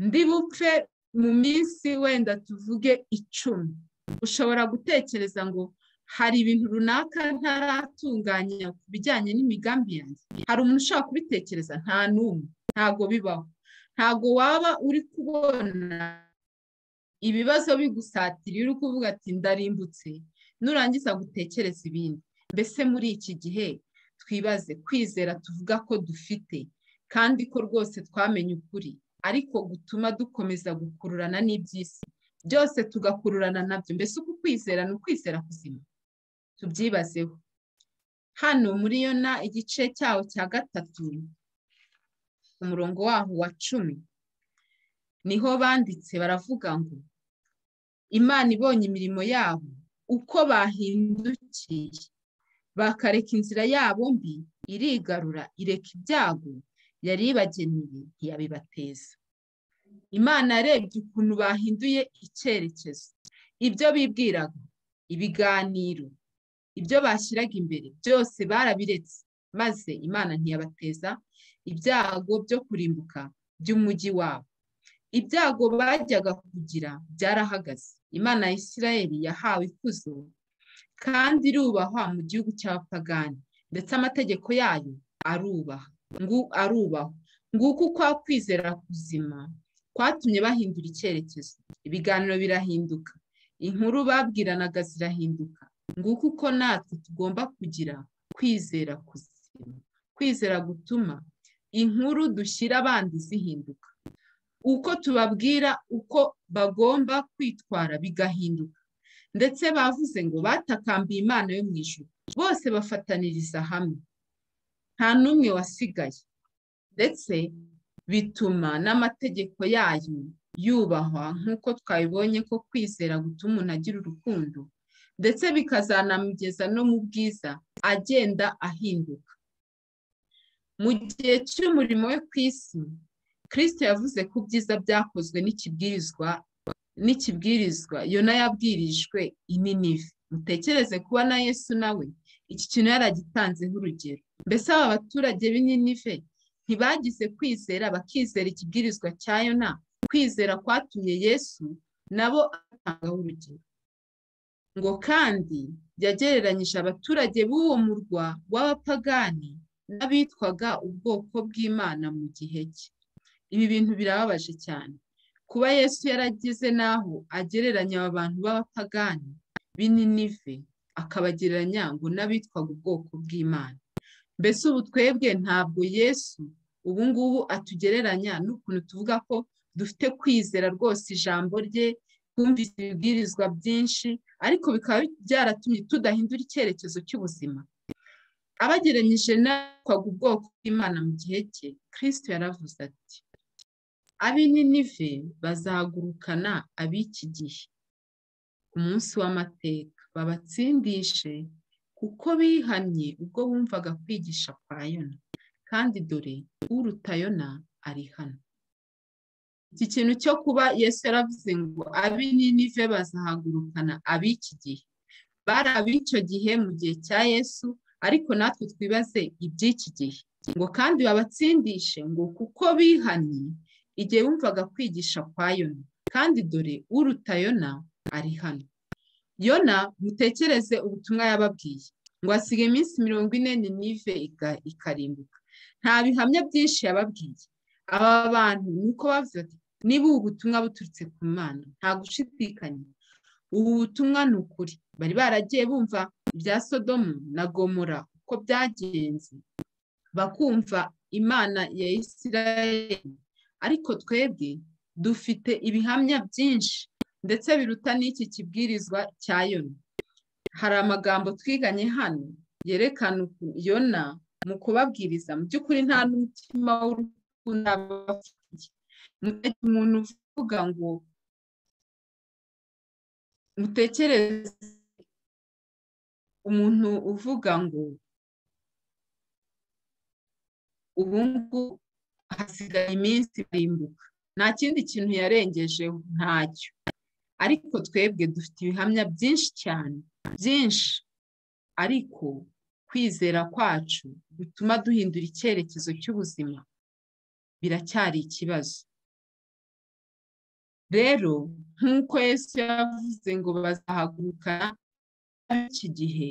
ndi bupfe mu minsi wenda tuvuge icumi ushobora gutekereza ngo hari ibintu runaka ntaratunganya ku bijyanye n'imigambi yanjye hari umuntu ushobora kubitekereza nta n'umwe ntabwo bibaho ntabwo waba uri kubona ibibazo bigusatira uri kuvuga ati ndarimbutse nurangiza gutekereza ibindi mbese muri iki gihe twibaze kwizera tuvuga ko dufite kandi ko rwose twamenye ukuri ariko gutuma dukomeza gukururana n'iby'isi byose tugakururana nabyo mbese uku kwizera ni ukwizera kuzima tubyibazeho hano muri yona igice cyaho cya gatatu umurongo waho wa cumi niho banditse baravuga ngo imana ibonye imirimo yabo uko bahindukiye bakareka inzira yabo mbi irigarura ireka ibyago yari ibageneye ntiyabibateza imana yarebye ukuntu bahinduye icyerekezo ibyo bibwiraga ibiganiro ibyo bashyiraga imbere byose barabiretse maze imana ntiyabateza ibyago byo kurimbuka by'umujyi wabo ibyago bajyaga kugira byarahagaze imana ya isirayeli yahawe ikuzo kandi irubahwa mu gihugu cy'abapagani ndetse amategeko yayo arubaha arubahwa nguko ukwa kwizera kuzima kwatumye bahindura icyerekezo ibiganiro birahinduka inkuru babwiranaga zirahinduka nguko uko natwe tugomba kugira kwizera kuzima kwizera gutuma inkuru dushyira abandi zihinduka uko tubabwira uko bagomba kwitwara bigahinduka ndetse bavuze ngo batakambiye imana yo mu ijoro bose bafataniriza hamwe nta n'umwe wasigaye ndetse bituma n'amategeko yayo yubahwa nk'uko twabibonye ko kwizera gutuma umuntu agira urukundo ndetse bikazanamugeza no mu bwiza agenda ahinduka mu gihe cy'umurimo we ku isi kirisite yavuze ku byiza byakozwe n'ikibwirizwa n'ikibwirizwa yona yabwirijwe ininive mutekereze kuba na yesu nawe iki kintu yaragitanzeho urugero mbese aba baturage b'ininive ntibagize kwizera bakizera ikibwirizwa cya yona kwizera kwatumye yesu nabo atangaho urugero ngo kandi yagereranyije abaturage b'uwo murwa w'abapagani n'abitwaga ubwoko bw'imana mu gihe cye ibi bintu birababaje cyane kuba yesu yarageze n'aho agereranya aba bantu b'abapagani b'ininive akabagereranya ngo n'abitwaga ubwoko bw'imana mbese ubu twebwe ntabwo yesu ubu ngubu atugereranya n'ukuntu tuvuga ko dufite kwizera rwose ijambo rye twumvise ibibwirizwa byinshi ariko bikaba byaratumye tudahindura icyerekezo cy'ubuzima abageranyije n'abitwaga ubwoko bw'imana mu gihe cye kirisito yaravuze ati ab'ininive bazagurukana ab'iki gihe ku munsi w'amateka babatsindishe kuko bihannye ubwo bumvaga kwigisha kwa yona kandi dore uruta yona ari hano iki kintu cyo kuba yesu yaravuze ngo ab'ininive bazahagurukana ab'iki gihe bari ab'icyo gihe mu gihe cya yesu ariko natwe twibaze iby'iki gihe ngo kandi babatsindishe ngo kuko bihannye igihe wumvaga kwigisha kwa yona kandi dore uruta yona ari hano yona mutekereze ubutumwa yababwiye ngo hasige iminsi mirongo ine n'inive ikarimbuka nta bihamya byinshi yababwiye aba bantu ni uko bavuze ati niba ubu butumwa buturutse ku mwana nta gushidikanya ubu butumwa ni ukuri bari baragiye bumva ibya sodomu na gomora uko byagenze bakumva imana ya isirayeli ariko twebwe dufite ibihamya byinshi ndetse biruta n'iki kibwirizwa cya yona hari amagambo twiganye hano yerekana yona mu kubabwiriza mu by'ukuri nta n'umutima w'urukundo abafitiye umuntu uvuga ngo mutekereze umuntu uvuga ngo ubu ngubu hasigaye iminsi barimbuka nta kindi kintu yarengejeho ntacyo ariko twebwe dufite ibihamya byinshi cyane byinshi ariko kwizera kwacu bituma duhindura icyerekezo cy'ubuzima biracyari ikibazo rero nk'uko yesu yavuze ngo bazahagurukana iki gihe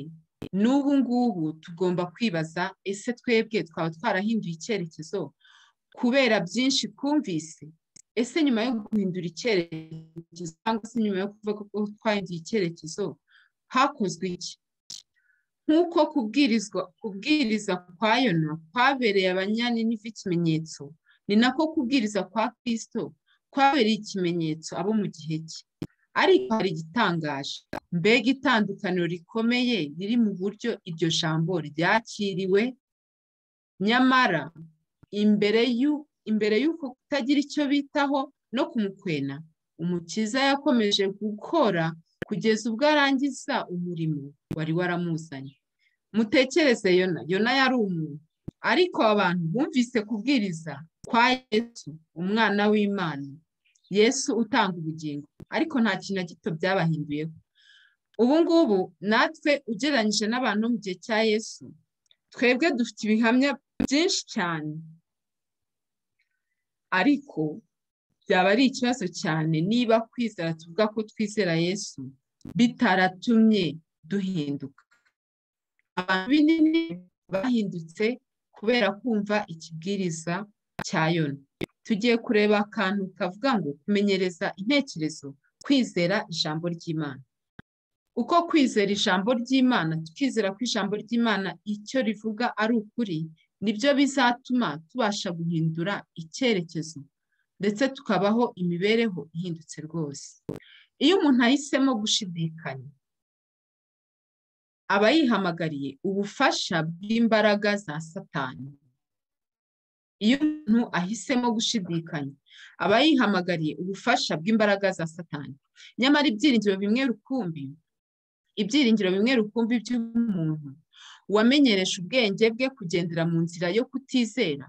n'ubu ngubu tugomba kwibaza ese twebwe twaba twarahinduye icyerekezo kubera byinshi twumvise ese nyuma yo guhindura icyerekezo cyangwa se nyuma yo kuvuga ko twahinduye icyerekezo hakozwe iki nk'uko kubwiriza kwa yona kwabereye abanyaniniva ikimenyetso ni nako kubwiriza kwa kirisito kwabereye ikimenyetso abo mu gihe cye ariko hari igitangaje mbega itandukaniro rikomeye riri mu buryo iryo jambo ryakiriwe nyamara imbere imbere y'uko kutagira icyo bitaho no kumukwena umukiza yakomeje gukora kugeza ubwo arangiza umurimo wari waramuzanye mutekereze yona yona yari umuntu ariko abantu bumvise kubwiriza kwa yesu umwana w'imana yesu utanga ubugingo ariko nta kintu na gito byabahinduyeho ubu ngubu natwe ugereranyije n'abantu mu gihe cya yesu twebwe dufite ibihamya byinshi cyane ariko byaba ari ikibazo cyane niba kwizera tuvuga ko twizera yesu bitaratumye duhinduka abantu binini bahindutse kubera kumva ikibwiriza cya yona tugiye kureba akantu kavuga ngo kumenyereza intekerezo kwizera ijambo ry'imana uko kwizera ijambo ry'imana tukizera ko ijambo ry'imana icyo rivuga ari ukuri nibyo bizatuma tubasha guhindura icyerekezo ndetse tukabaho imibereho ihindutse rwose iyo umuntu ahisemo gushidikanya aba yihamagariye ubufasha bw'imbaraga za satani iyo umuntu ahisemo gushidikanya aba yihamagariye ubufasha bw'imbaraga za satani nyamara ibyiringiro bimwe rukumbi ibyiringiro bimwe rukumbi by'umuntu wamenyereje ubwenge bwe kugendera mu nzira yo kutizera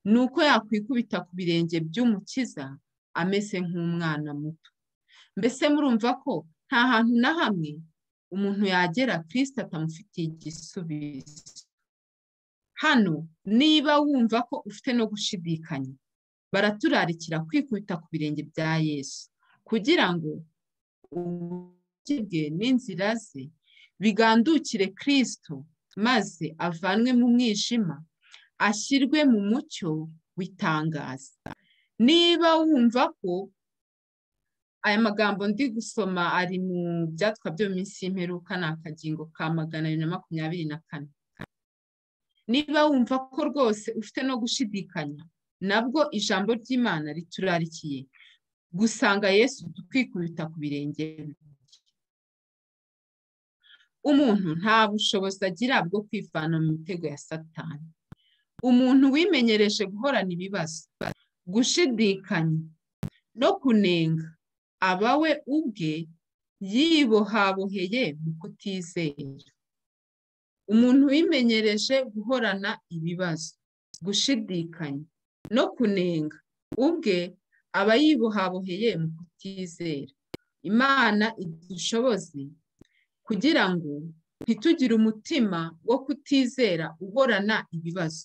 ni uko yakwikubita ku birenge by'umukiza ameze nk'umwana muto mbese murumva ko nta hantu na hamwe umuntu yagera kirisita atamufitiye igisubizo hano niba wumva ko ufite no gushidikanya baraturarikira kwikubita ku birenge bya yesu kugira ngo uburyo bwe n'inzira ze bigandukire kirisito maze avanwe mu mwijima ashyirwe mu mucyo w'itangaza niba wumva ko aya magambo ndi gusoma ari mu byatwa byo mu minsi y'imperuka ni akagingo ka magana abiri na makumyabiri na kane niba wumva ko rwose ufite no gushidikanya nabwo ijambo ry'imana riturarikiye gusanga yesu twikubita ku birenge umuntu nta bushobozi agira bwo kwivana mu mitego ya satani umuntu wimenyereje guhorana ibibazo gushidikanya no kunenga aba we ubwe yibohaboheye mu kutizera umuntu wimenyereje guhorana ibibazo gushidikanya no kunenga ubwe aba yibohaboheye mu kutizera imana idushoboze kugira ngo ntitugire umutima wo kutizera uhorana ibibazo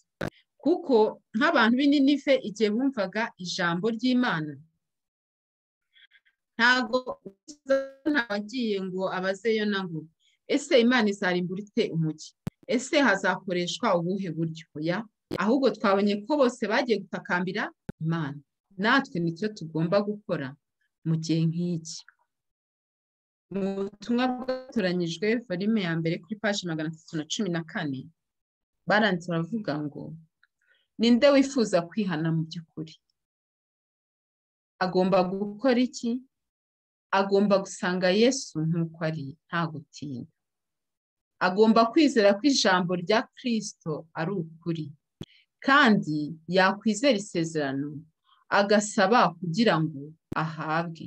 kuko nk'abantu b'ininive igihe bumvaga ijambo ry'imana ntabwo wagiye ngo abazeyo na ngo ese imana izarimbura ite umugi ese hazakoreshwa ubuhe buryo ya ahubwo twabonye ko bose bagiye gutakambira imana natwe nicyo tugomba gukora mu gihe nk'iki mu butumwa bwatoranyijwe volume ya mbere kuri paji magana atatu na cumi na kane baranditse baravuga ngo ninde wifuza kwihana mu by'ukuri agomba gukora iki agomba gusanga yesu nk'uko ari nta gutinda agomba kwizera ko ijambo rya kirisito ari ukuri kandi yakwizera isezerano agasaba kugira ngo ahabwe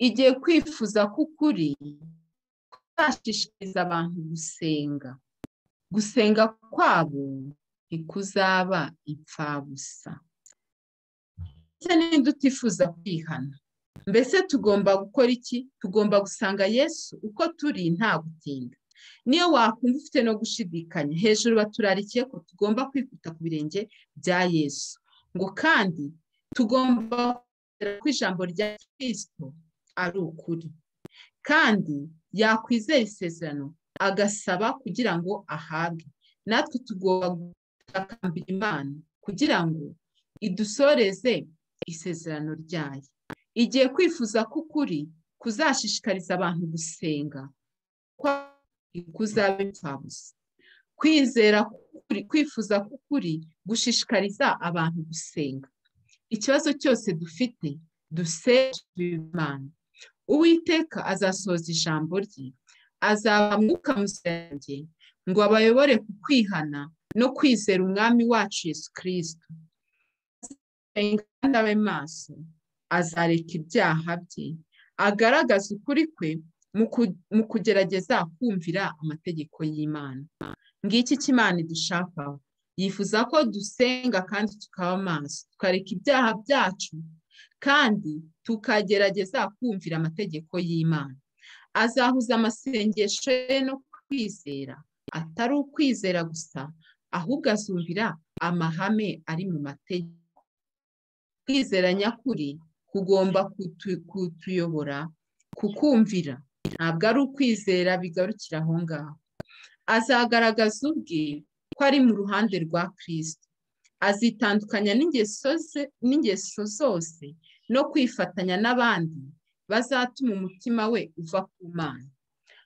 igihe kwifuza k'ukuri kwashishikariza abantu gusenga gusenga kwabo ntikuzaba ipfabusa ndetse n'indi utifuza kwihana mbese tugomba gukora iki tugomba gusanga yesu uko turi nta gutinda niyo wakumva ufite no gushidikanya hejuru baturarikiye ko tugomba kwikuta ku birenge bya yesu ngo kandi tugomba ko ijambo rya kirisito ari ukuri kandi yakwizera isezerano agasaba kugira ngo ahabwe natwe tugomba gutakambira imana kugira ngo idusoreze isezerano ryayo igihe kwifuza k'ukuri kuzashishikariza abantu gusenga kuzaba impfabusa kwizera kwifuza k'ukuri gushishikariza abantu gusenga ikibazo cyose dufite dusenga imana uwiteka azasohoza ijambo rye azaba mwuka musange ngo abayobore ku kwihana no kwizera umwami wacu yesu kirisito kandi abe maso azareka ibyaha bye agaragaza ukuri kwe mu kugerageza kumvira amategeko y'imana ngiki cy'imana idushakaho yifuza ko dusenga kandi tukaba maso tukareka ibyaha byacu kandi tukagerageza kumvira amategeko y'imana azahuza amasengesho ye no kwizera atari ukwizera gusa ahubwo azumvira amahame ari mu mategeko kwizera nyakuri kugomba kutuyobora kukumvira ntabwo ari ukwizera bigarukira aho ngaho azagaragaza ubwe ko ari mu ruhande rwa kirisito azitandukanya n'ingeso zose no kwifatanya n'abandi bazatuma umutima we uva ku mana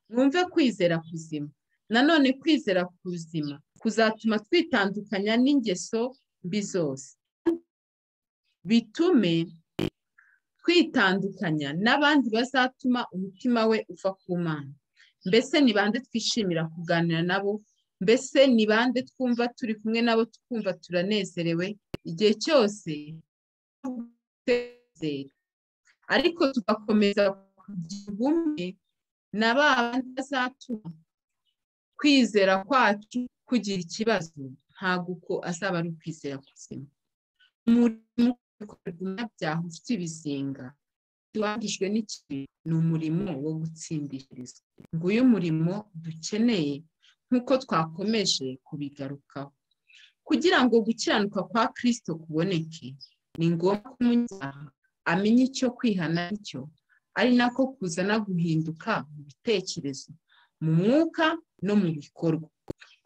mwumve kwizera kuzima nanone kwizera kuzima kuzatuma twitandukanya n'ingeso mbi zose bitume twitandukanya n'abandi bazatuma umutima we uva ku mana mbese ni bande twishimira kuganira nabo mbese ni bande twumva turi kumwe nabo twumva turanezerewe igihe cyose ariko tugakomeza kugira ubumwe na ba bandi bazatuma kwizera kwacu kugira ikibazo ntabwo uko azaba ari ukwizera kuzima umurimo ukorerwa umunyabyaha ufite ibizinga wangijwe n'ikintu ni umurimo wo gutsindishiriza nguyu murimo dukeneye nk'uko twakomeje kubigarukaho kugira ngo gukiranuka kwa kirisito kuboneke ni ngombwa ko umunyabyaha amenya icyo kwihana icyo ari nako kuzana guhinduka mu bitekerezo mu mwuka no mu bikorwa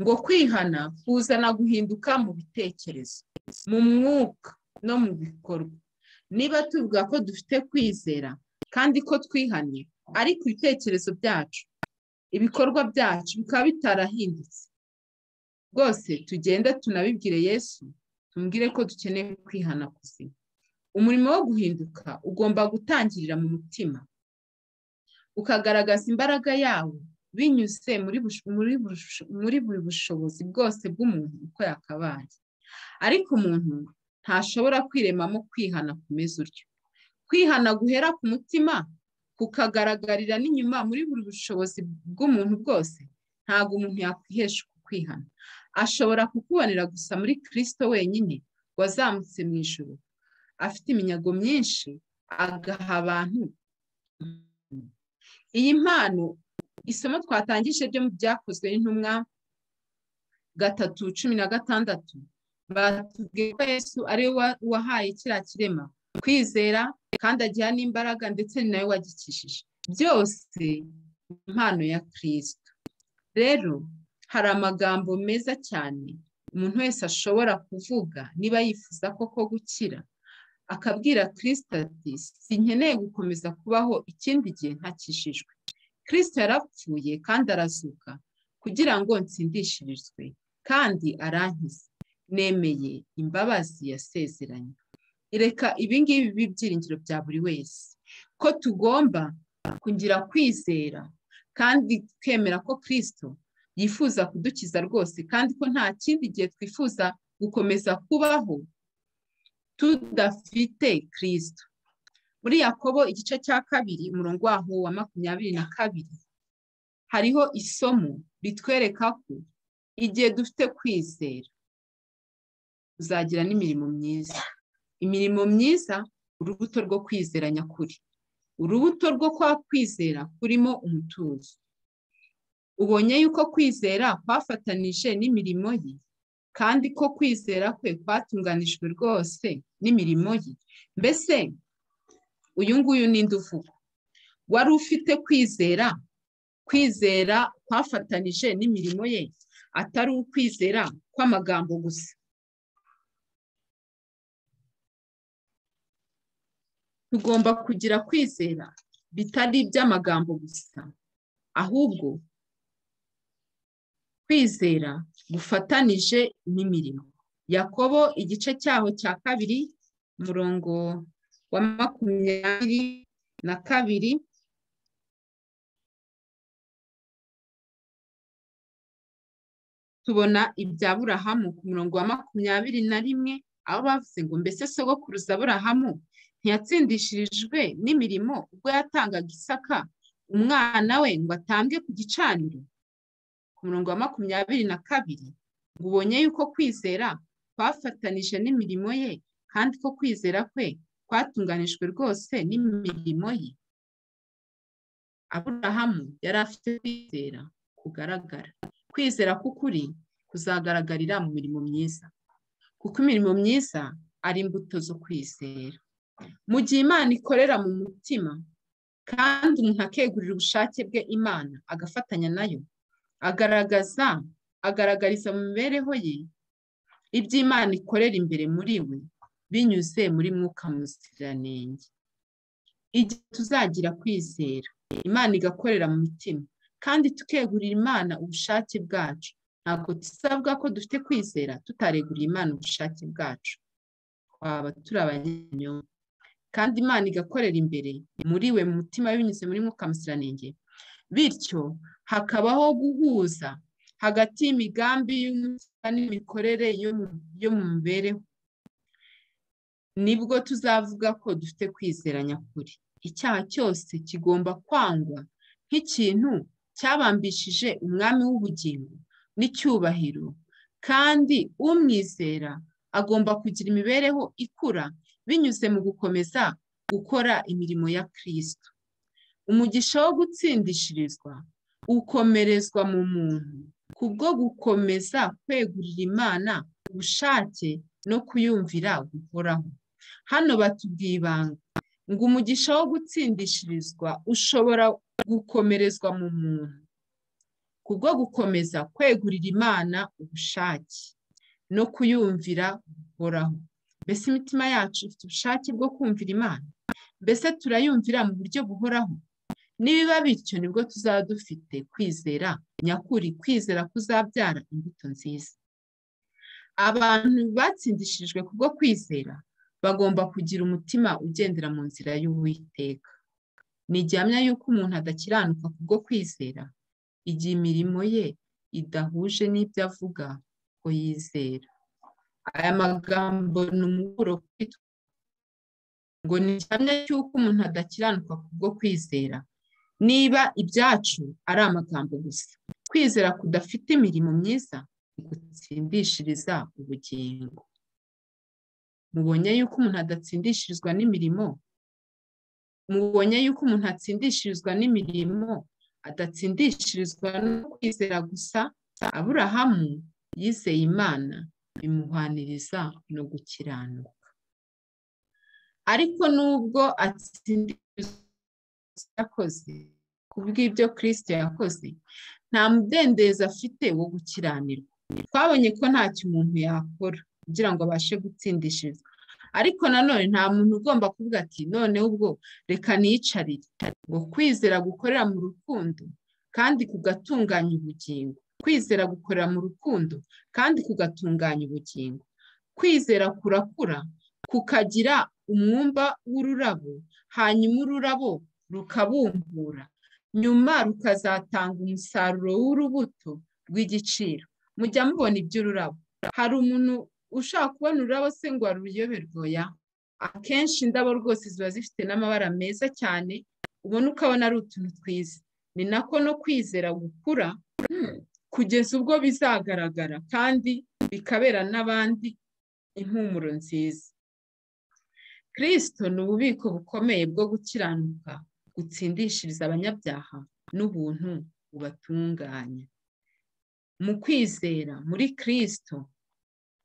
ngo kwihana kuzana guhinduka mu bitekerezo mu mwuka no mu bikorwa niba tuvuga ko dufite kwizera kandi ko twihanye ariko ibitekerezo byacu ibikorwa byacu bikaba bitarahindutse rwose tugende tunabibwire yesu tumbwire ko dukeneye kwihana kuzima umurimo wo guhinduka ugomba gutangirira mu mutima ukagaragaza imbaraga yawo binyuze muri buri bushobozi bwose bw'umuntu uko yakabaye ariko umuntu ntashobora kwiremamo kwihana kumeze utyo kwihana guhera ku mutima kukagaragarira n'inyuma muri buri bushobozi bw'umuntu bwose ntabwo umuntu yakwihesha kwihana ashobora kukubonera gusa muri kirisito wenyine wazamutse mu ijoro afite iminyago myinshi agaha abantu iyi mpano isomo twatangije ryo mu byakozwe n'intumwa gatatu cumi na gatandatu batubwiye ko yesu ariwe wahaye kiriya kirema kwizera kandi agira n'imbaraga ndetse ni nawe wagikishije byose impano ya kirisito rero hari amagambo meza cyane umuntu wese ashobora kuvuga niba yifuza koko gukira akabwira kirisito ati sinkeneye gukomeza kubaho ikindi gihe ntakishijwe kirisito yarapfuye kandi arazuka kugira ngo nsindishirizwe kandi arankize nemeye imbabazi yasezeranye reka ibingibi bibe ibyiringiro bya buri wese ko tugomba kugira kwizera kandi twemera ko kirisito yifuza kudukiza rwose kandi ko nta kindi gihe twifuza gukomeza kubaho tudafite kirisito muri yakobo igice cya kabiri umurongo waho wa makumyabiri na kabiri hariho isomo ritwereka ko igihe dufite kwizera uzagira n'imirimo myiza imirimo myiza urubuto rwo kwizera nyakuri urubuto rwo kwa kwizera kurimo umutuzo ubonye yuko kwizera kwafatanije n'imirimo ye kandi ko kwizera kwe kwatunganijwe rwose n'imirimo ye mbese uyu nguyu ninde uvuga wari ufite kwizera kwizera kwafatanije n'imirimo ye atari ukwizera kw'amagambo gusa tugomba kugira kwizera bitari iby'amagambo gusa ahubwo kwizera gufatanije n'imirimo yakobo igice cyaho cya kabiri umurongo wa makumyabiri na kabiri tubona ibya burahamu ku murongo wa makumyabiri na rimwe aho bavuze ngo mbese sogokuruza burahamu ntiyatsindishirijwe n'imirimo ubwo yatangaga isaka umwana we ngo atambwe ku gicaniro ku murongo wa makumyabiri na kabiri ngo ubonye yuko kwizera kwafatanije n'imirimo ye kandi ko kwizera kwe kwatunganijwe rwose n'imirimo ye aburahamu yari afite kwizera kugaragara kwizera k'ukuri kuzagaragarira mu mirimo myiza kuko imirimo myiza ari imbuto zo kwizera mu gihe imana ikorera mu mutima kandi umuntu akegurira ubushake bwe imana agafatanya nayo agaragaza agaragariza mu mibereho ye ibyo imana ikorera imbere muri we binyuze muri mwuka muziranenge igihe tuzagira kwizera imana igakorera mu mitima kandi tukegurira imana ubushake bwacu ntabwo tuzavuga ko dufite kwizera tutareguriye imana ubushake bwacu twaba turi abanyamyuga kandi imana igakorera imbere muri we mu mutima binyuze muri mwuka muziranenge bityo hakabaho guhuza hagati y'imigambi y'umutima n'imikorere yo mu mibereho nibwo tuzavuga ko dufite kwizera nyakuri icyaha cyose kigomba kwangwa nk'ikintu cyabambishije umwami w'ubugingo n'icyubahiro kandi umwizera agomba kugira imibereho ikura binyuze mu gukomeza gukora imirimo ya kirisito umugisha wo gutsindishirizwa ukomerezwa mu muntu kubwo gukomeza kwegurira imana ubushake no kuyumvira guhoraho hano batubwiye ibanga ngo umugisha wo gutsindishirizwa ushobora gukomerezwa mu muntu kubwo gukomeza kwegurira imana ubushake no kuyumvira guhoraho mbese imitima yacu ifite ubushake bwo kumvira imana mbese turayumvira mu buryo buhoraho nibiba bityo nibwo tuzaba dufite kwizera nyakuri kwizera kuzabyara imbuto nziza abantu batsindishijwe kubwo kwizera bagomba kugira umutima ugendera mu nzira y'uwiteka ni igihamya y'uko umuntu adakiranuka kubwo kwizera igihe imirimo ye idahuje n'ibyo avuga ko yizera aya magambo ni umuburo kwitwa ngo ni igihamya cy'uko umuntu adakiranuka kubwo kwizera niba ibyacu ari amagambo gusa kwizera kudafite imirimo myiza gutsindishiriza ubugingo mubonye yuko umuntu adatsindishirizwa n'imirimo mubonye yuko umuntu atsindishirizwa n'imirimo adatsindishirizwa no kwizera gusa aburahamu yizeye imana bimuhaniriza no gukiranuka ariko nubwo atsindishirizwa yakoze ku bw'ibyo kirisito yakoze nta mudendezo afite wo gukiranirwa twabonye ko ntacyo umuntu yakora kugira ngo abashe gutsindishirizwa ariko nanone nta muntu ugomba kuvuga ati noneho ubwo reka niyicarire ngo kwizera gukorera mu rukundo kandi kugatunganya ubugingo kwizera gukorera mu rukundo kandi kugatunganya ubugingo kwizera kurakura kukagira umwumba w'ururabo hanyuma ururabo rukabumbura nyuma rukazatanga umusaruro w'urubuto rw'igiciro mujya mubona iby'ururabo hari umuntu ushaka kubona ururabo se ngo aruyoberwoya akenshi indabo rwose ziba zifite n'amabara meza cyane ubona ukabona ari utuntu twiza ni nako no kwizera gukura kugeza ubwo bizagaragara kandi bikabera n'abandi impumuro nziza kirisito ni ububiko bukomeye bwo gukiranuka gutsindishiriza abanyabyaha n'ubuntu bubatunganya mu kwizera muri kirisito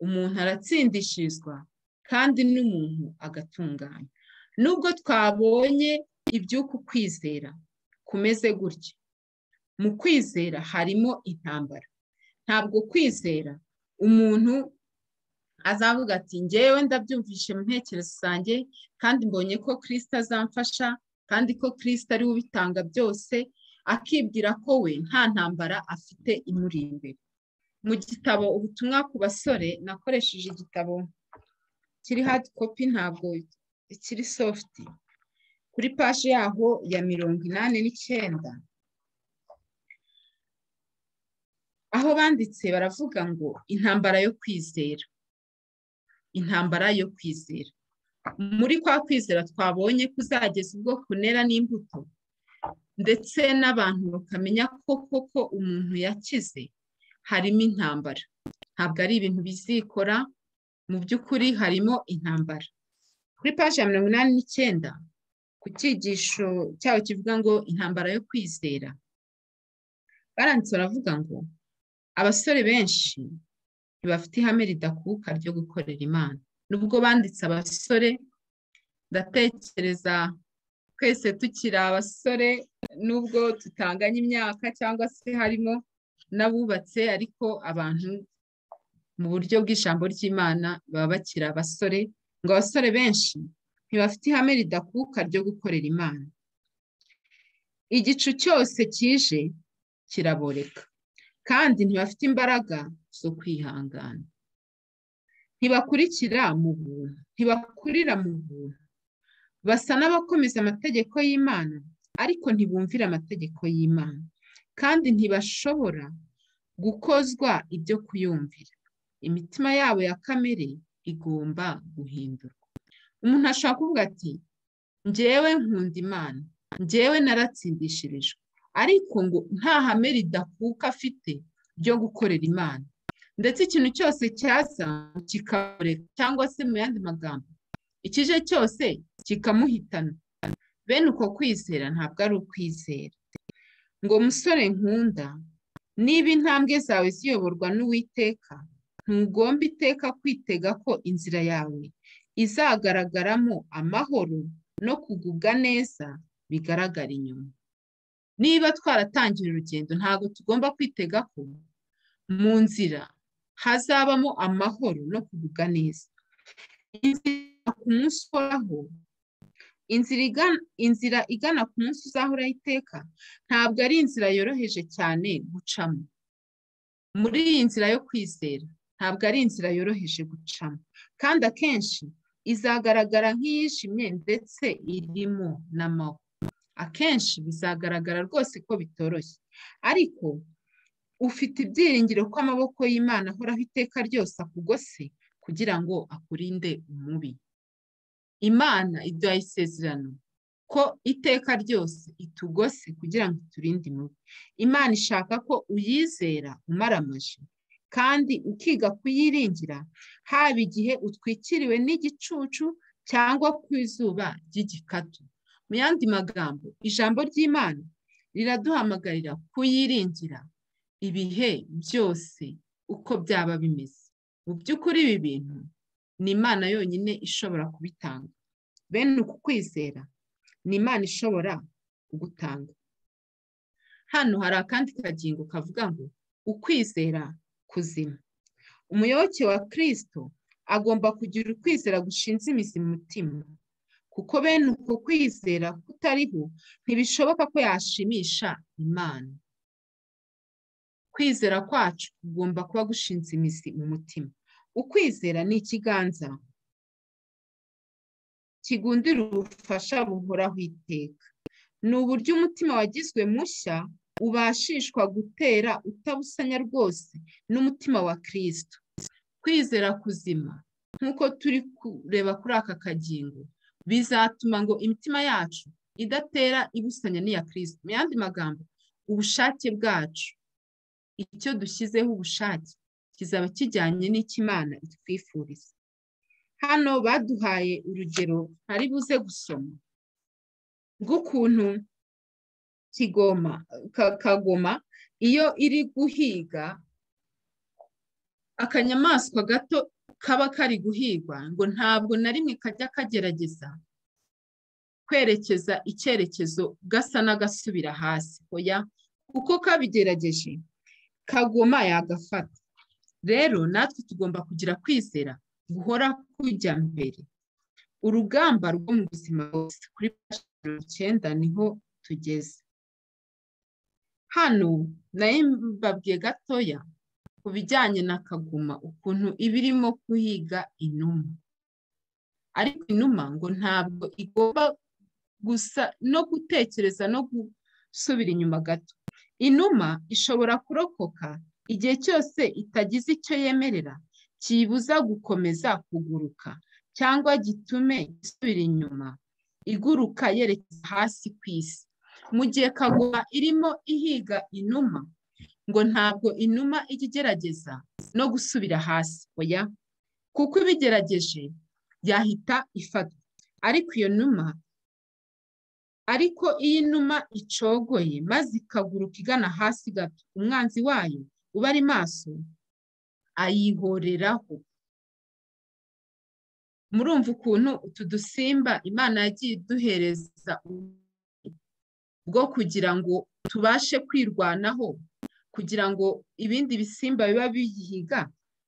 umuntu aratsindishirizwa kandi n'umuntu agatunganya nubwo twabonye iby'uku kwizera kumeze gutya mu kwizera harimo intambara ntabwo kwizera umuntu azavuga ati ngewe ndabyumvishe mu ntekerezo zanjye kandi mbonye ko kirisita azamfasha kandi ko kirisita ari we ubitanga byose akibwira ko we nta ntambara afite imuri imbere mu gitabo ubutumwa ku basore nakoresheje igitabo kiri hadi kopi ntabwo ikiri sofuti kuri paji yaho ya mirongo inani n'icyenda aho banditse baravuga ngo intambara yo kwizera intambara yo kwizera muri kwa kwizera twabonye kuzageza ubwo kunera n'imbuto ndetse n'abantu bakamenya ko koko umuntu yakize harimo intambara ntabwo ari ibintu bizikora mu by'ukuri harimo intambara kuri paji ya mirongo inani n'icyenda ku cyigisho cyaho kivuga ngo intambara yo kwizera baranditse baravuga ngo abasore benshi ntibafite ihame ridakuka ryo gukorera imana nubwo banditse abasore ndatekereza twese tukiri abasore nubwo tutanganye imyaka cyangwa se harimo n'abubatse ariko abantu mu buryo bw'ijambo ry'imana baba bakiri abasore ngo abasore benshi ntibafite ihame ridakuka ryo gukorera imana igicu cyose kije kiraboreka kandi ntibafite imbaraga zo kwihangana ntibakurikira mu buntu ntibakurira mu buntu basa n'abakomeza amategeko y'imana ariko ntibumvira amategeko y'imana kandi ntibashobora gukozwa ibyo kuyumvira imitima yabo ya kamere igomba guhindurwa umuntu ashobora kuvuga ati ngewe nkunda imana ngewe naratsindishirijwe ariko ngo nta hame ridakuka afite ryo gukorera imana ndetse ikintu cyose cyaza kikamureka cyangwa se mu yandi magambo ikije cyose kikamuhitana bene uko kwizera ntabwo ari ukwizera ngo musore nkunda niba intambwe zawe ziyoborwa n'uwiteka ntugomba iteka kwitega ko inzira yawe izagaragaramo amahoro no kugubwa neza bigaragara inyuma niba twaratangiye urugendo ntabwo tugomba kwitega ko mu nzira hazabamo amahoro no kugubwa neza inzira ku munsi uhoraho inzira igana ku munsi uzahora iteka ntabwo ari inzira yoroheje cyane gucamo muri iyi nzira yo kwizera ntabwo ari inzira yoroheje gucamo kandi akenshi izagaragara nk'iyishimye ndetse irimo n'amahoro akenshi bizagaragara rwose ko bitoroshye ariko ufite ibyiringiro ko amaboko y'imana ahoraho iteka ryose akugose kugira ngo akurinde umubi imana ibyo yayisezerano ko iteka ryose itugose kugira ngo iturinde umubi imana ishaka ko uyizera umaramaje kandi ukiga kuyiringira haba igihe utwikiriwe n'igicucu cyangwa ku izuba ry'igikatu mu yandi magambo ijambo ry'imana riraduhamagarira kuyiringira ibihe byose uko byaba bimeze mu by'ukuri ibi bintu ni imana yonyine ishobora kubitanga bene uku kwizera ni imana ishobora kugutanga hano hari akandi kagingo kavuga ngo ukwizera kuzima umuyoboke wa kirisito agomba kugira ukwizera gushinze imizi mu mutima kuko bene uko kwizera kutariho ntibishoboka ko yashimisha imana kwizera kwacu kugomba kuba gushinze imizi mu mutima ukwizera ni ikiganza kigundira ubufasha buhoraho iteka ni uburyo umutima wagizwe mushya ubashishwa gutera utabusanya rwose n'umutima wa kirisito kwizera kuzima nk'uko turi kureba kuri aka kagingo bizatuma ngo imitima yacu idatera ibusanya n'iya kirisito mu yandi magambo ubushake bwacu icyo dushyizeho ubushake kizaba kijyanye n'ikimana itwifuriza hano baduhaye urugero ntari buze gusoma rw'ukuntu kigoma kagoma iyo iri guhiga akanyamaswa gato kaba kari guhigwa ngo ntabwo na rimwe kajya kagerageza kwerekeza icyerekezo gasa n'agasubira hasi oya kuko kabigerageje kagoma yagafata rero natwe tugomba kugira kwizera guhora kujya mbere urugamba rwo mu buzima bwose kuri mirongo icyenda niho tugeze hano nayo mbabwiye gatoya ku bijyanye na kagoma ukuntu iba irimo guhiga inuma ariko inuma ngo ntabwo igomba gusa no gutekereza no gusubira inyuma gato inuma ishobora kurokoka igihe cyose itagize icyo yemerera kiyibuza gukomeza kuguruka cyangwa gitume isubira inyuma iguruka yerekeza hasi ku isi mu gihe kagoma irimo ihiga inuma ngo ntabwo inuma ijya igerageza no gusubira hasi oya kuko ibigerageje yahita ifatwa ariko iyo numa ariko iyi numa icogoye maze ikaguruka igana hasi gato umwanzi wayo uba ari maso ayihoreraho murumva ukuntu utu dusimba imana yagiye iduhereza bwo kugira ngo tubashe kwirwanaho kugira ngo ibindi bisimba biba biyihiga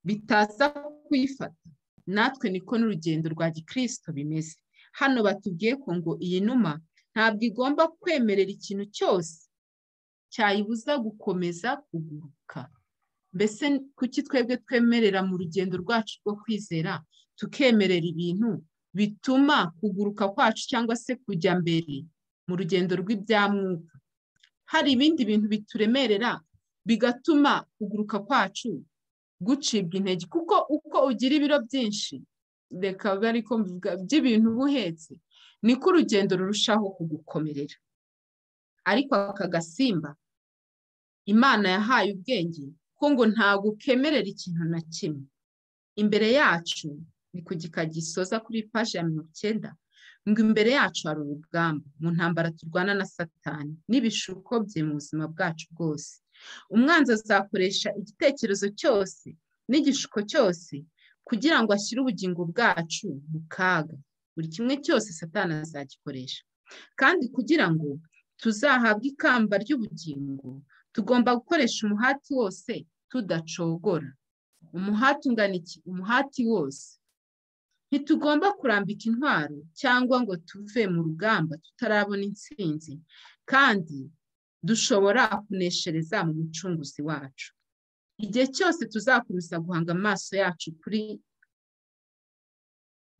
bitaza kuyifata natwe niko n'urugendo rwa gikirisito bimeze hano batubwiye ko ngo iyi numa ntabwo igomba kwemerera ikintu cyose cyayibuza gukomeza kuguruka mbese kuki twebwe twemerera mu rugendo rwacu rwo kwizera tukemerera ibintu bituma kuguruka kwacu cyangwa se kujya mbere mu rugendo rw'ibyamwuka hari ibindi bintu bituremerera bigatuma kuguruka kwacu gucibwa intege kuko uko ugira ibiro byinshi reka ariko by'ibintu uba uhetse niko urugendo rurushaho kugukomerera ariko aka gasimba imana yahaye ubwenge ko ngo ntabwo kemerera ikintu na kimwe imbere yacu ni ku gika gisoza kuri paji ya mirongo icyenda ngo imbere yacu hari urugamba mu ntambara turwana na satani n'ibishuko bye mu buzima bwacu bwose umwanzi azakoresha igitekerezo cyose n'igishuko cyose kugira ngo ashyire ubugingo bwacu mu kaga buri kimwe cyose satani azagikoresha kandi kugira ngo tuzahabwe ikamba ry'ubugingo tugomba gukoresha umuhati wose tudacogora umuhati ungana iki umuhati wose ntitugomba kurambika intwaro cyangwa ngo tuve mu rugamba tutarabona intsinzi kandi dushobora kuneshereza mu mucunguzi wacu igihe cyose tuzakomeza guhanga amaso yacu kuri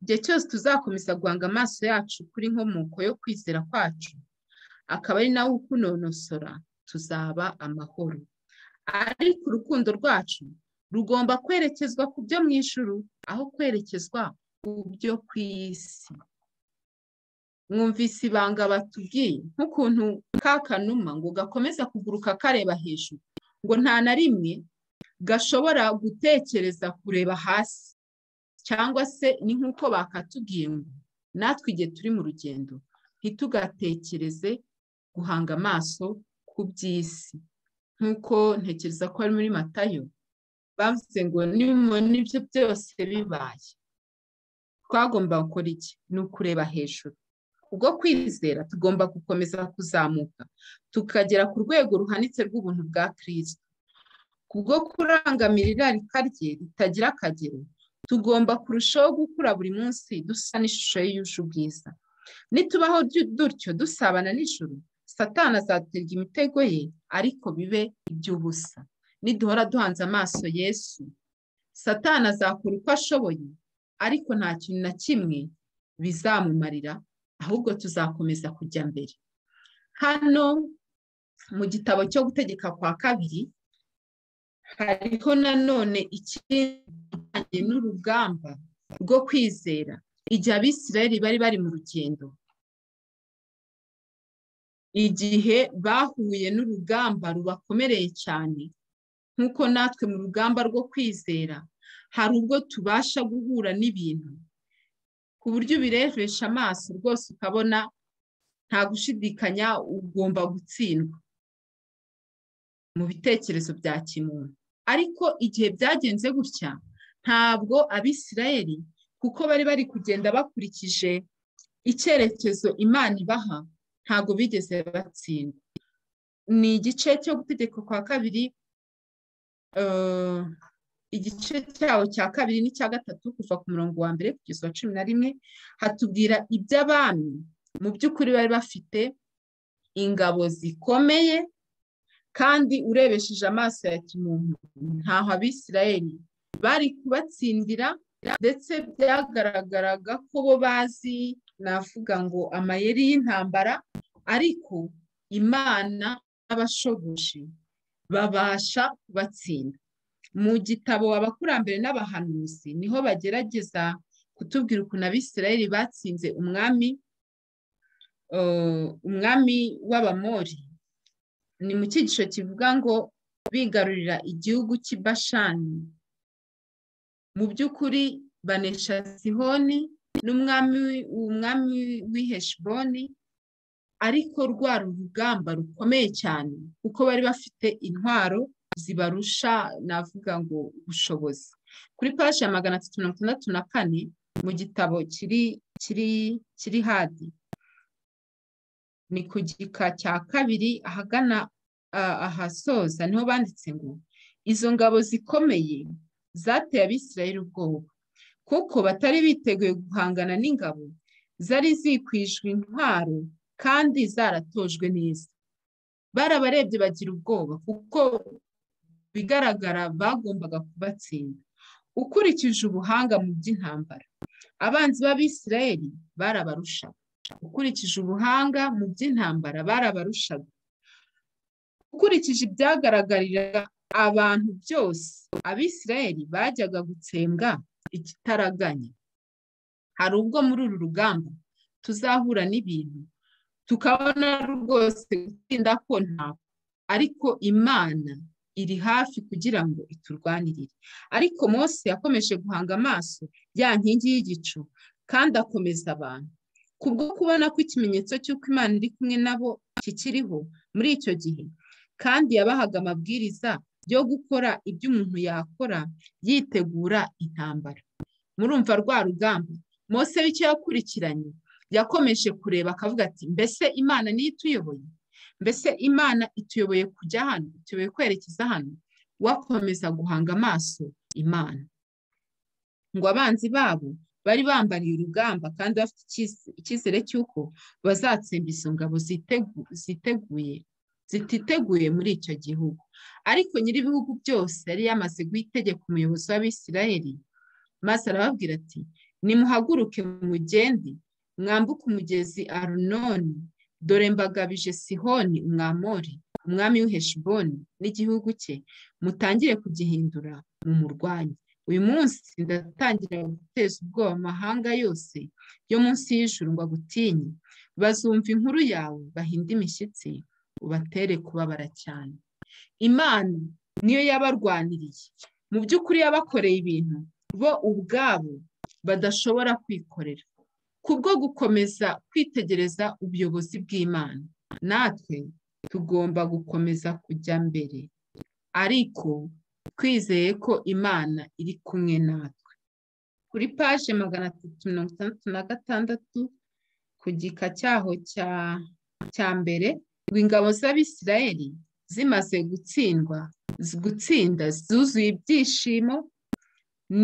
igihe cyose tuzakomeza guhanga amaso yacu kuri inkomoko yo kwizera kwacu akaba ari nawe ukunonosora tuzaba amahoro ariko urukundo rwacu rugomba kwerekezwa ku byo mu ijuru aho kwerekezwa ku byo ku isi mwumvise ibanga batubwiye nk'ukuntu ka kanuma ngo gakomeza kuguruka kareba hejuru ngo nta na rimwe gashobora gutekereza kureba hasi cyangwa se ni nk'uko bakatubwiye ngo natwe igihe turi mu rugendo ntitugatekereze guhanga amaso ku by'isi nk'uko ntekereza ko ari muri matayo bavuze ngo n'ibyo byose bibaye twagomba gukora iki ni ukureba hejuru ubwo kwizera tugomba gukomeza kuzamuka tukagera ku rwego ruhanitse rw'ubuntu bwa kirisito kubwo kurangamira irarika rye ritagira akagero tugomba kurushaho gukura buri munsi dusa n'ishusho ye yuje ubwiza nitubaho dutyo dusabana nijoro satana azaterwa imitego ye ariko bibe iby'ubusa niduhora duhanze amaso yesu satana azakora uko ashoboye ariko nta kintu na kimwe bizamumarira ahubwo tuzakomeza kujya mbere hano mu gitabo cyo gutegeka kwa kabiri hariho nanone ikindi n'urugamba rwo kwizera igihe abisirayeli bari bari mu rugendo igihe bahuye n'urugamba rubakomereye cyane nk'uko natwe mu rugamba rwo kwizera hari ubwo tubasha guhura n'ibintu ku buryo ubirebesha amaso rwose ukabona nta gushidikanya ugomba gutsindwa mu bitekerezo bya kimuntu ariko igihe byagenze gutya ntabwo abisirayeli kuko bari bari kugenda bakurikije icyerekezo imana ibaha ntabwo bigeze batsinda ni igice cyo gutegeka kwa kabiri igice cyawo cya kabiri n'icya gatatu kuva ku murongo wa mbere kugeza uwa cumi na rimwe hatubwira iby'abami mu by'ukuri bari bafite ingabo zikomeye kandi urebesheje amaso ya kimuntu ntaho abisirayeli bari kubatsindira ndetse byagaragaraga ko bo bazi navuga ngo amayeri y'intambara ariko imana n'abashoboje babasha kubatsinda mu gitabo abakurambere n'abahanuzi niho bagerageza kutubwira ukuntu abisirayeli batsinze umwami umwami w'abamori ni mu cyigisho kivuga ngo bigarurira igihugu cy'ibashani mu by'ukuri banesha sihoni n'umwami umwami w'iheshiboni ariko rwa rugamba rukomeye cyane kuko bari bafite intwaro zibarusha navuga ngo ubushobozi kuri paji ya magana atatu mirongo itandatu na kane mu gitabo kiri kiri kiri hadi ni ku gika cya kabiri ahagana ahasoza niho banditse ngo izo ngabo zikomeye zateye abisirayeli ubwoba kuko batari biteguye guhangana n'ingabo zari zikwijwe intwaro kandi zaratojwe neza barabarebye bagira ubwoba kuko bigaragara bagombaga kubatsinda ukurikije ubuhanga mu by'intambara abanzi b'abisirayeli barabarusha ukurikije ubuhanga mu by'intambara barabarushaga ukurikije ibyagaragarira abantu byose abisirayeli bajyaga gutsembwa ikitaraganya hari ubwo muri uru rugamba tuzahura n'ibintu tukabona rwose gutsinda ko ntabwo ariko imana iri hafi kugira ngo iturwanirire ariko Mose yakomeje guhanga amaso ya nkingi y'igicu kandi akomeza abantu kubwo kubona ko ikimenyetso cy'uko imana iri kumwe nabo kikiriho muri icyo gihe kandi yabahaga amabwiriza yo gukora ibyo umuntu yakora yitegura intambara murumva rwa rugamba Mose w'icyo yakurikiranye yakomeje kureba akavuga ati mbese imana niyo ituyoboye mbese imana ituyoboye kujya hano ituyoboye kwerekeza hano wakomeza guhanga amaso imana ngo abanzi babo bari bambariye urugamba kandi bafite icyizere cy'uko bazatsemba izo ngabo ziteguye zititeguye muri icyo gihugu ariko nyir'ibihugu byose yari yamaze guha itegeko umuyobozi w'abisirayeli maze arababwira ati nimuhaguruke mu mugende mwambuke umugezi arunoni dore mbagabije sihoni umwamori umwami w'iheshiboni n'igihugu cye mutangire kugihindura mu murwanyi uyu munsi ndatangira guteza ubwoba amahanga yose yo munsi y'ijuru ngo agutinye bazumva inkuru yawe bahinde imishyitsi ubatere kubabara cyane imana niyo yabarwaniriye mu by'ukuri yabakoreye ibintu bo ubwabo badashobora kwikorera kubwo gukomeza kwitegereza ubuyobozi bw'imana natwe tugomba gukomeza kujya mbere ariko twizeye ko imana iri kumwe natwe kuri paje magana atatu mirongo itandatu na gatandatu ku gika cyaho cya mbere ngo ingabo z'abisirayeli zimaze gutsindwa gutsinda zuzuye ibyishimo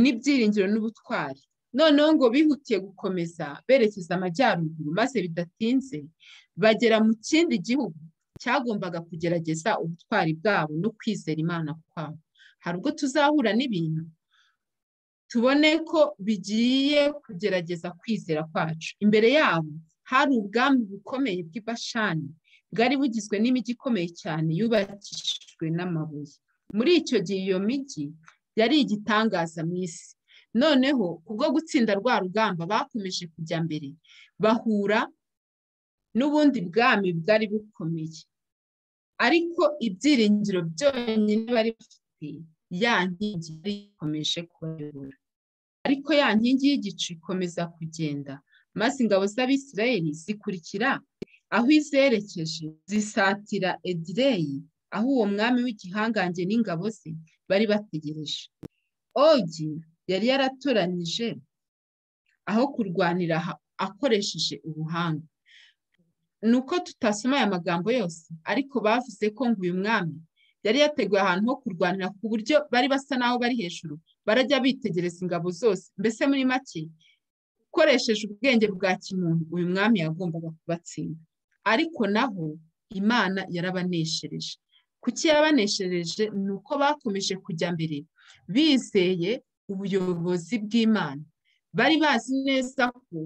n'ibyiringiro n'ubutwari noneho ngo bihutiye gukomeza berekeza amajyaruguru maze bidatinze bagera mu kindi gihugu cyagombaga kugerageza ubutwari bwabo no kwizera imana kwabo hari ubwo tuzahura n'ibintu tubone ko bigiye kugerageza kwizera kwacu imbere yabo hari ubwami bukomeye bw'ibashani bwari bugizwe n'imijyi ikomeye cyane yubakishijwe n'amabuye muri icyo gihe iyo mijyi yari igitangaza mu isi noneho kubwo gutsinda rwa rugamba bakomeje kujya mbere bahura n'ubundi bwami bwari bukomeye ariko ibyiringiro byonyine bari bafite ya nkingi yari ikomeje kubayobora ariko ya nkingi y'igicu ikomeza kugenda maze ingabo z'abisirayeli zikurikira aho izerekeje zisatira edireyi aho uwo mwami w'igihangange n'ingabo ze bari bategereje ogi yari yaratoranije aho kurwanira akoresheje ubuhanga ni uko tutasoma aya magambo yose ariko bavuze ko ngo uyu mwami yari yateguye ahantu ho kurwanira ku buryo bari basa n'aho bari hejuru barajya bitegereza ingabo zose mbese muri make ukoresheje ubwenge bwa kimuntu uyu mwami yagombaga kubatsinda ariko naho imana yarabaneshereje kuki yabaneshereje ni uko bakomeje kujya mbere bizeye ubuyobozi bw'imana bari bazi neza ko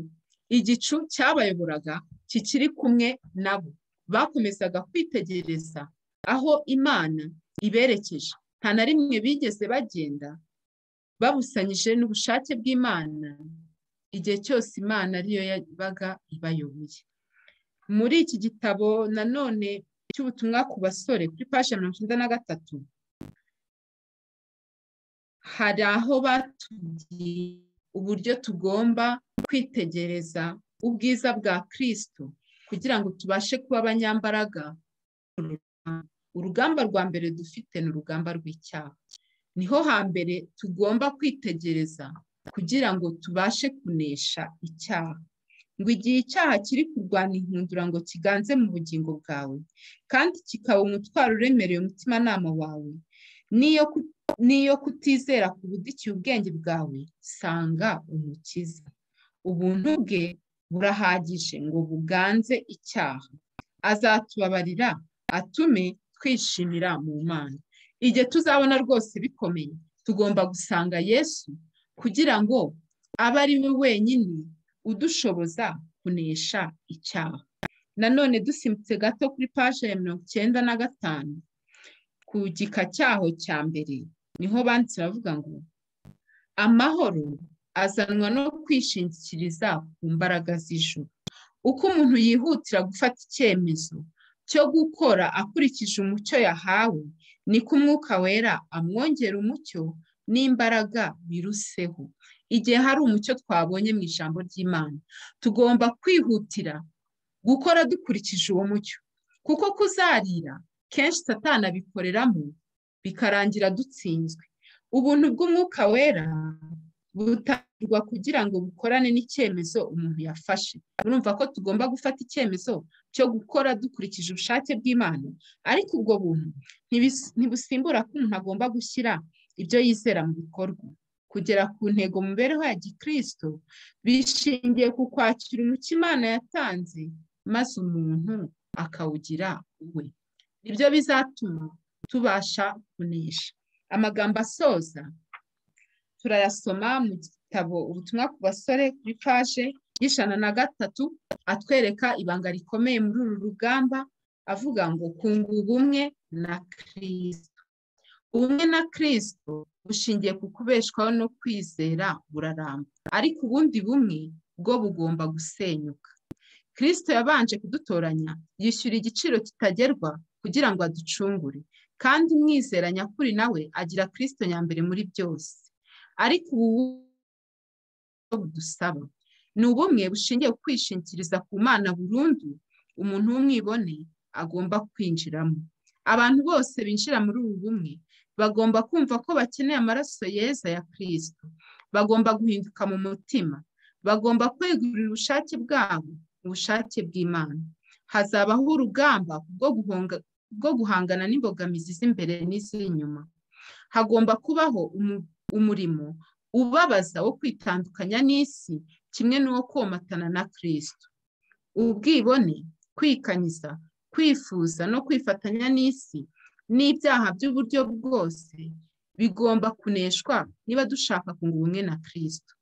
igicu cyabayoboraga kikiri kumwe nabo bakomezaga kwitegereza aho imana iberekeje nta na rimwe bigeze bagenda babusanyije n'ubushake bw'imana igihe cyose imana ariyo yabaga ibayoboye muri iki gitabo nanone cy'ubutumwa ku basore kuri paje mirongo icyenda na gatatu hari aho batubwiye uburyo tugomba kwitegereza ubwiza bwa kirisito kugira ngo tubashe kuba abanyambaraga urugamba rwa mbere dufite ni urugamba rw'icyaha niho hambere tugomba kwitegereza kugira ngo tubashe kunesha icyaha ngo igihe icyaha kiri kurwana inkundura ngo kiganze mu bugingo bwawe kandi kikaba umutwaro uremereye umutimanama wawe niyo niyo kutizera kubudikiye ubwenge bwawe sanga umukiza ubuntu bwe burahagije ngo buganze icyaha azatubabarira atume twishimira mu mana igihe tuzabona rwose bikomeye tugomba gusanga yesu kugira ngo abe ari we wenyine udushoboza kunesha icyaha nanone dusimbutse gato kuri paje ya mirongo icyenda na gatanu ku gika cyaho cya mbere niho banditse bavuga ngo amahoro azanwa no kwishingikiriza ku mbaraga z'ijuru uko umuntu yihutira gufata icyemezo cyo gukora akurikije umucyo yahawe niko umwuka wera amwongera umucyo n'imbaraga biruseho igihe hari umucyo twabonye mu ijambo ry'imana tugomba kwihutira gukora dukurikije uwo mucyo kuko kuzarira kenshi satana abikoreramo bikarangira dutsinzwe ubuntu bw'umwuka wera butangirwa kugira ngo bukorane n'icyemezo umuntu yafashe urumva ko tugomba gufata icyemezo cyo gukora dukurikije ubushake bw'imana ariko ubwo buntu ntibusimbura ko umuntu agomba gushyira ibyo yizera mu bikorwa kugera ku ntego mu mibereho ya gikirisito bishingiye ku kwakira umuco imana yatanze maze umuntu akawugira uwe nibyo bizatuma tubasha kunesha amagambo asoza turayasoma mu gitabo ubutumwa ku basore kuri paje y'ijana na gatatu atwereka ibanga rikomeye muri uru rugamba avuga ngo kunga ubumwe na kirisito ubumwe na kirisito bushingiye ku kubeshwaho no kwizera buraramba ariko ubundi bumwe bwo bugomba gusenyuka kirisito yabanje kudutoranya yishyura igiciro kitagerwa kugira ngo aducungure kandi umwizera nyakuri nawe agira kirisito nyambere muri byose ariko ubu budusaba ni ubumwe bushingiye ku kwishingikiriza ku mana burundu umuntu w'umwibone agomba kwinjiramo abantu bose binjira muri ubu bumwe bagomba kumva ko bakeneye amaraso yeza ya kirisito bagomba guhinduka mu mutima bagomba kwegurira ubushake bwabo ubushake bw'imana hazabaho urugamba bwo guhangana n'imbogamizi z'imbere n'iz'inyuma hagomba kubaho umurimo ubabaza wo kwitandukanya n'isi kimwe n'uwo komatana na kirisito ubwibone kwikanyiza kwifuza no kwifatanya n'isi n'ibyaha by'uburyo bwose bigomba kuneshwa niba dushaka kunga ubumwe na kirisito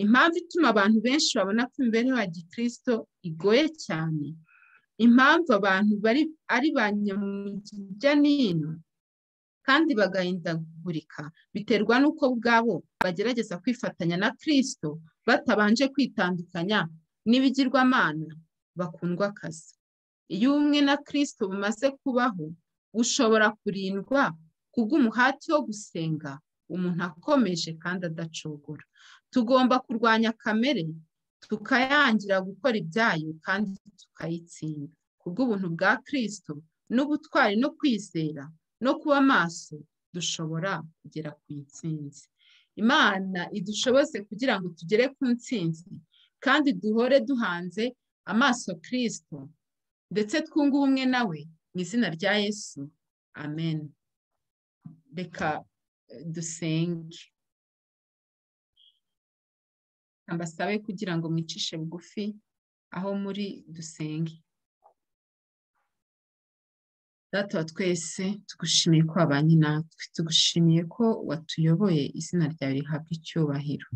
impamvu ituma abantu benshi babona ko imibereho ya gikirisito igoye cyane impamvu abantu bari ari ba nyamujya n'ino kandi bagahindagurika biterwa n'uko ubwabo bagerageza kwifatanya na kirisito batabanje kwitandukanya n'ibigirwamana bakundwa akazi iyo ubumwe na kirisito bumaze kubaho bushobora kurindwa kubw'umuhati wo gusenga umuntu akomeje kandi adacogora tugomba kurwanya kamere tukayangira gukora ibyayo kandi tukayitsinda kubw'ubuntu bwa kirisito n'ubutwari no kwizera no kuba maso dushobora kugera ku itsinzi imana idushoboze kugira ngo tugere ku ntsinzi kandi duhore duhanze amaso kirisito ndetse twunge ubumwe nawe mu izina rya yesu amen reka dusenge ambasabe kugira ngo mwicishe bugufi aho muri dusenge data wa twese tugushimiye ko wabanye natwe tugushimiye ko watuyoboye izina ryawe rihabwa icyubahiro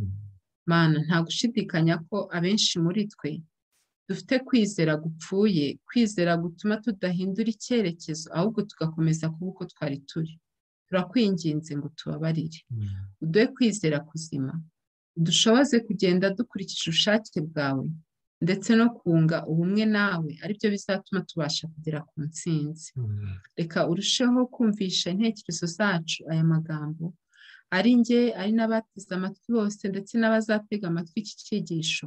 mana nta gushidikanya ko abenshi muri twe dufite kwizera gupfuye kwizera gutuma tudahindura icyerekezo ahubwo tugakomeza kuba uko twari turi turakwinginze ngo tubabarire uduhe kwizera kuzima dushoboze kugenda dukurikije ubushake bwawe ndetse no kunga ubumwe nawe aribyo bizatuma tubasha kugera ku ntsinzi reka urusheho kumvisha intekerezo zacu aya magambo ari nge ari n'abateze amatwi bose ndetse n'abazatega amatwi iki cyigisho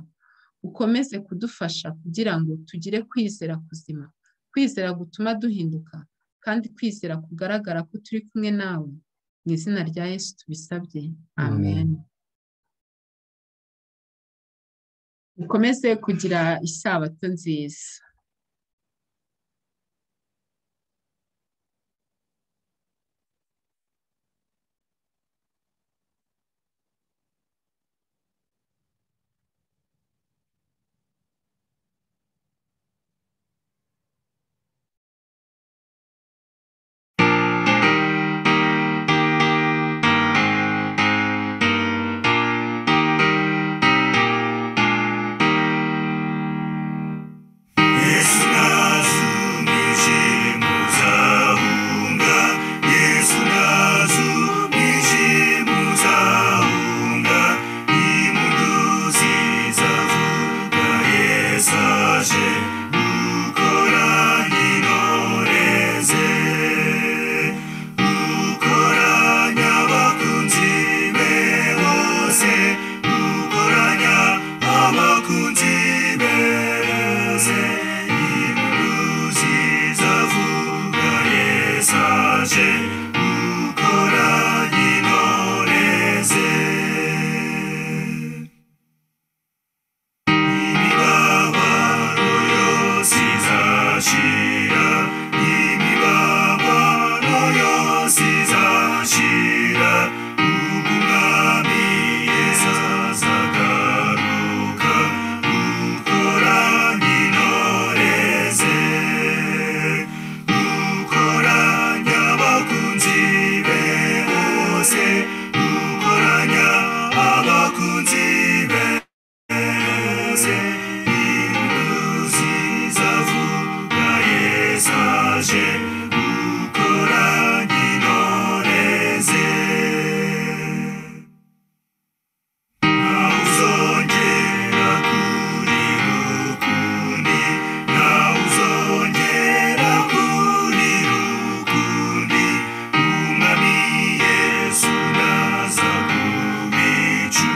ukomeze kudufasha kugira ngo tugire kwizera kuzima kwizera gutuma duhinduka kandi kwizera kugaragara ko turi kumwe nawe mu izina rya yesu tubisabye amen ukomeze kugira isabato nziza wese ukora intore ze imibabaro yose izashira imibabaro yose izashira ubu umwami yesu azagaruka ukora intore ze ukoranya abakunzi be bose ukoranya abakunzi be bose induzi zavuga yesaje ukoranya intore ze ntawe uzongera kuri rukundi ntawe uzongera kuri rukundi umwami yesu naza kubicu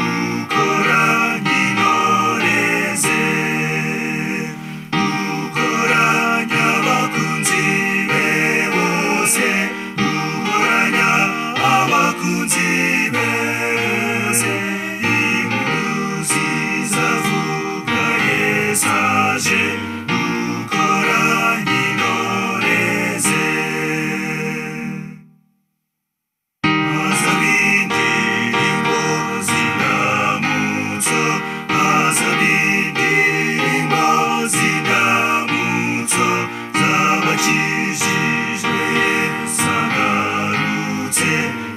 ukoranye intore ze ukoranya abakunzi be bose ukoranya abakunzi be bose impuzi zavuga yesu aje ukoranye intore ze azabindi ngo zinamutso azabindi ngo zinamutso zabakijijwe zagarutse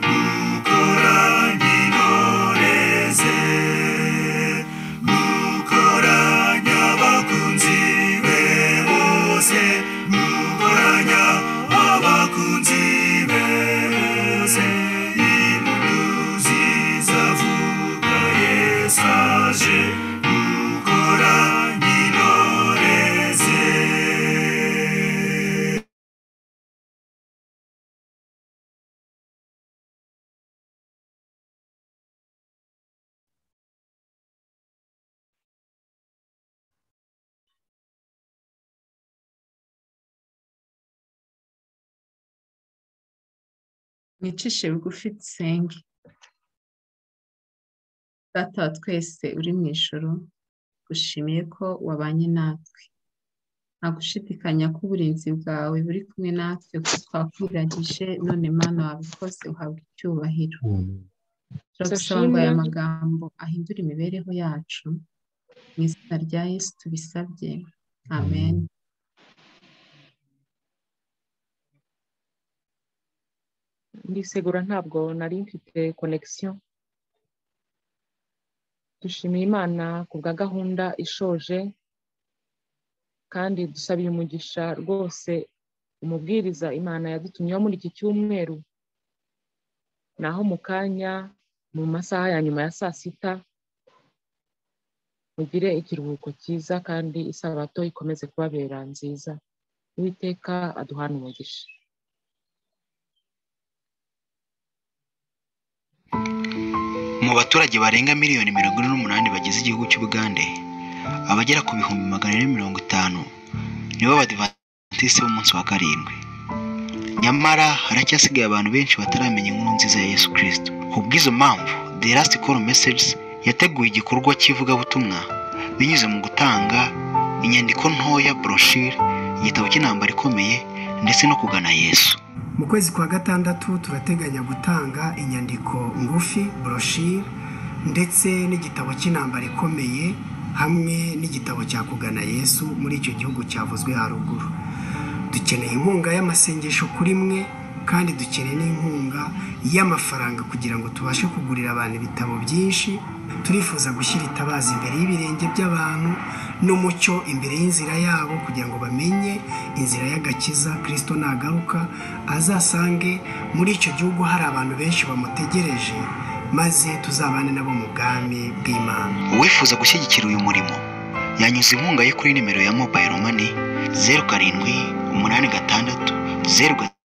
gukora intore ze gukoranya abakunzi be bose gukoranya abakunzi be bose impuruzi zavuga yesu aje gukoranya intore ze mwicishe bugufi dusenge data wa twese uri mu ijoro gushimiye ko wabanye natwe nta gushidikanya ko uburinzi bwawe buri kumwe natwe kuko twakwiragije none mana wabikoze uhabwa icyubahiro turagusaba ngo aya magambo ahindure imibereho yacu mu izina rya yesu tubisabye amen ndisegura ntabwo nari mfite konegisiyo dushimiye imana ku bwa gahunda ishoje kandi dusabira umugisha rwose umubwiriza imana yadutumyeho muri iki cyumweru naho mu kanya mu masaha ya nyuma ya saa sita mugire ikiruhuko cyiza kandi isabato ikomeze kubabera nziza uwiteka aduhana umugisha mu baturage barenga miliyoni mirongo ine n'umunani bagize igihugu cy'ubugande abagera ku bihumbi magana ane mirongo itanu nibo badivatisi b'umunsi wa karindwi nyamara haracyasigaye abantu benshi bataramenya inkuru nziza ya yesu kirisito ku bw'izo mpamvu the last call messages yateguye igikorwa cy'ivugabutumwa binyuze mu gutanga inyandiko ntoya broshire igitabo cy'intambara ikomeye ndetse no kugana yesu mu kwezi kwa gatandatu turateganya gutanga inyandiko ngufi broshire ndetse n'igitabo cy'intambara ikomeye hamwe n'igitabo cya kugana yesu muri icyo gihugu cyavuzwe haruguru dukeneye inkunga y'amasengesho kuri mwe kandi dukeneye n'inkunga y'amafaranga kugira ngo tubashe kugurira abantu ibitabo byinshi turifuza gushyira itabaza imbere y'ibirenge by'abantu n'umucyo imbere y'inzira yabo kugira ngo bamenye inzira y'agakiza kirisito nagaruka azasange muri icyo gihugu hari abantu benshi bamutegereje maze tuzabane nabo mu bwami bw'imana uwifuza gushyigikira uyu murimo yanyuza inkunga ye kuri nimero ya mobayiro mani zeru karindwi umunani gatandatu zeru ga-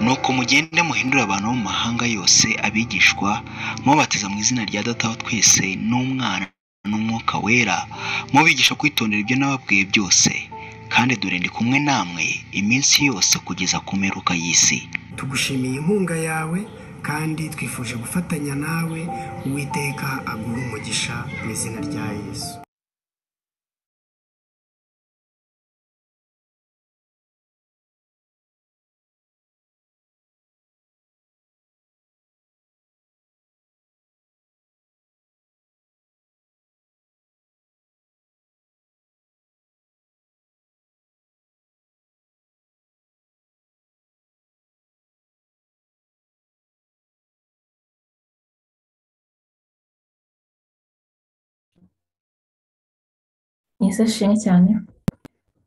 nuko mugende muhindure abantu bo mu mahanga yose abigishwa mubatiza mu izina rya data wa twese n'umwana n'umwuka wera mubigisha kwitondera ibyo nababwiye byose kandi dore ndi kumwe namwe iminsi yose kugeza ku mperuka y'isi tugushimiye inkunga yawe kandi twifuje gufatanya nawe uwiteka aguha umugisha mu izina rya yesu yesu ashimwe cyane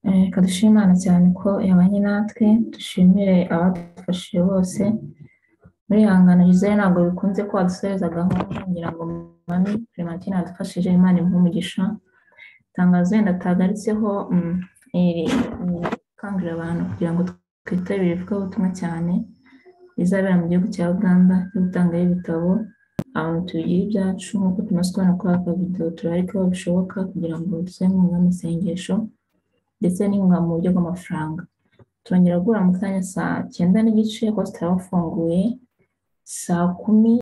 Eh, reka dushime imana cyane ko yabanye natwe dushimire abadufashije bose muri ihangana rizere ntabwo bikunze ko wadusoreza gahunda ngira ngo mami primatine yadufashije imana imuhe umugisha itangazo wenda tahagaritseho mm, iri ni gukangurira abantu kugira ngo twitabire ivugabutumwa cyane rizabera mu gihugu cya uganda ryo gutangayo ibitabo abantu tubigira ibyacu nk'uko tumaze kubona kuri aka video turarekaho bishoboka kugira ngo dusore inkunga amasengesho ndetse n'inkunga mu buryo bw'amafaranga turongera guhura mu kanya saa cyenda n'igice kuko tutaba bafunguye saa kumi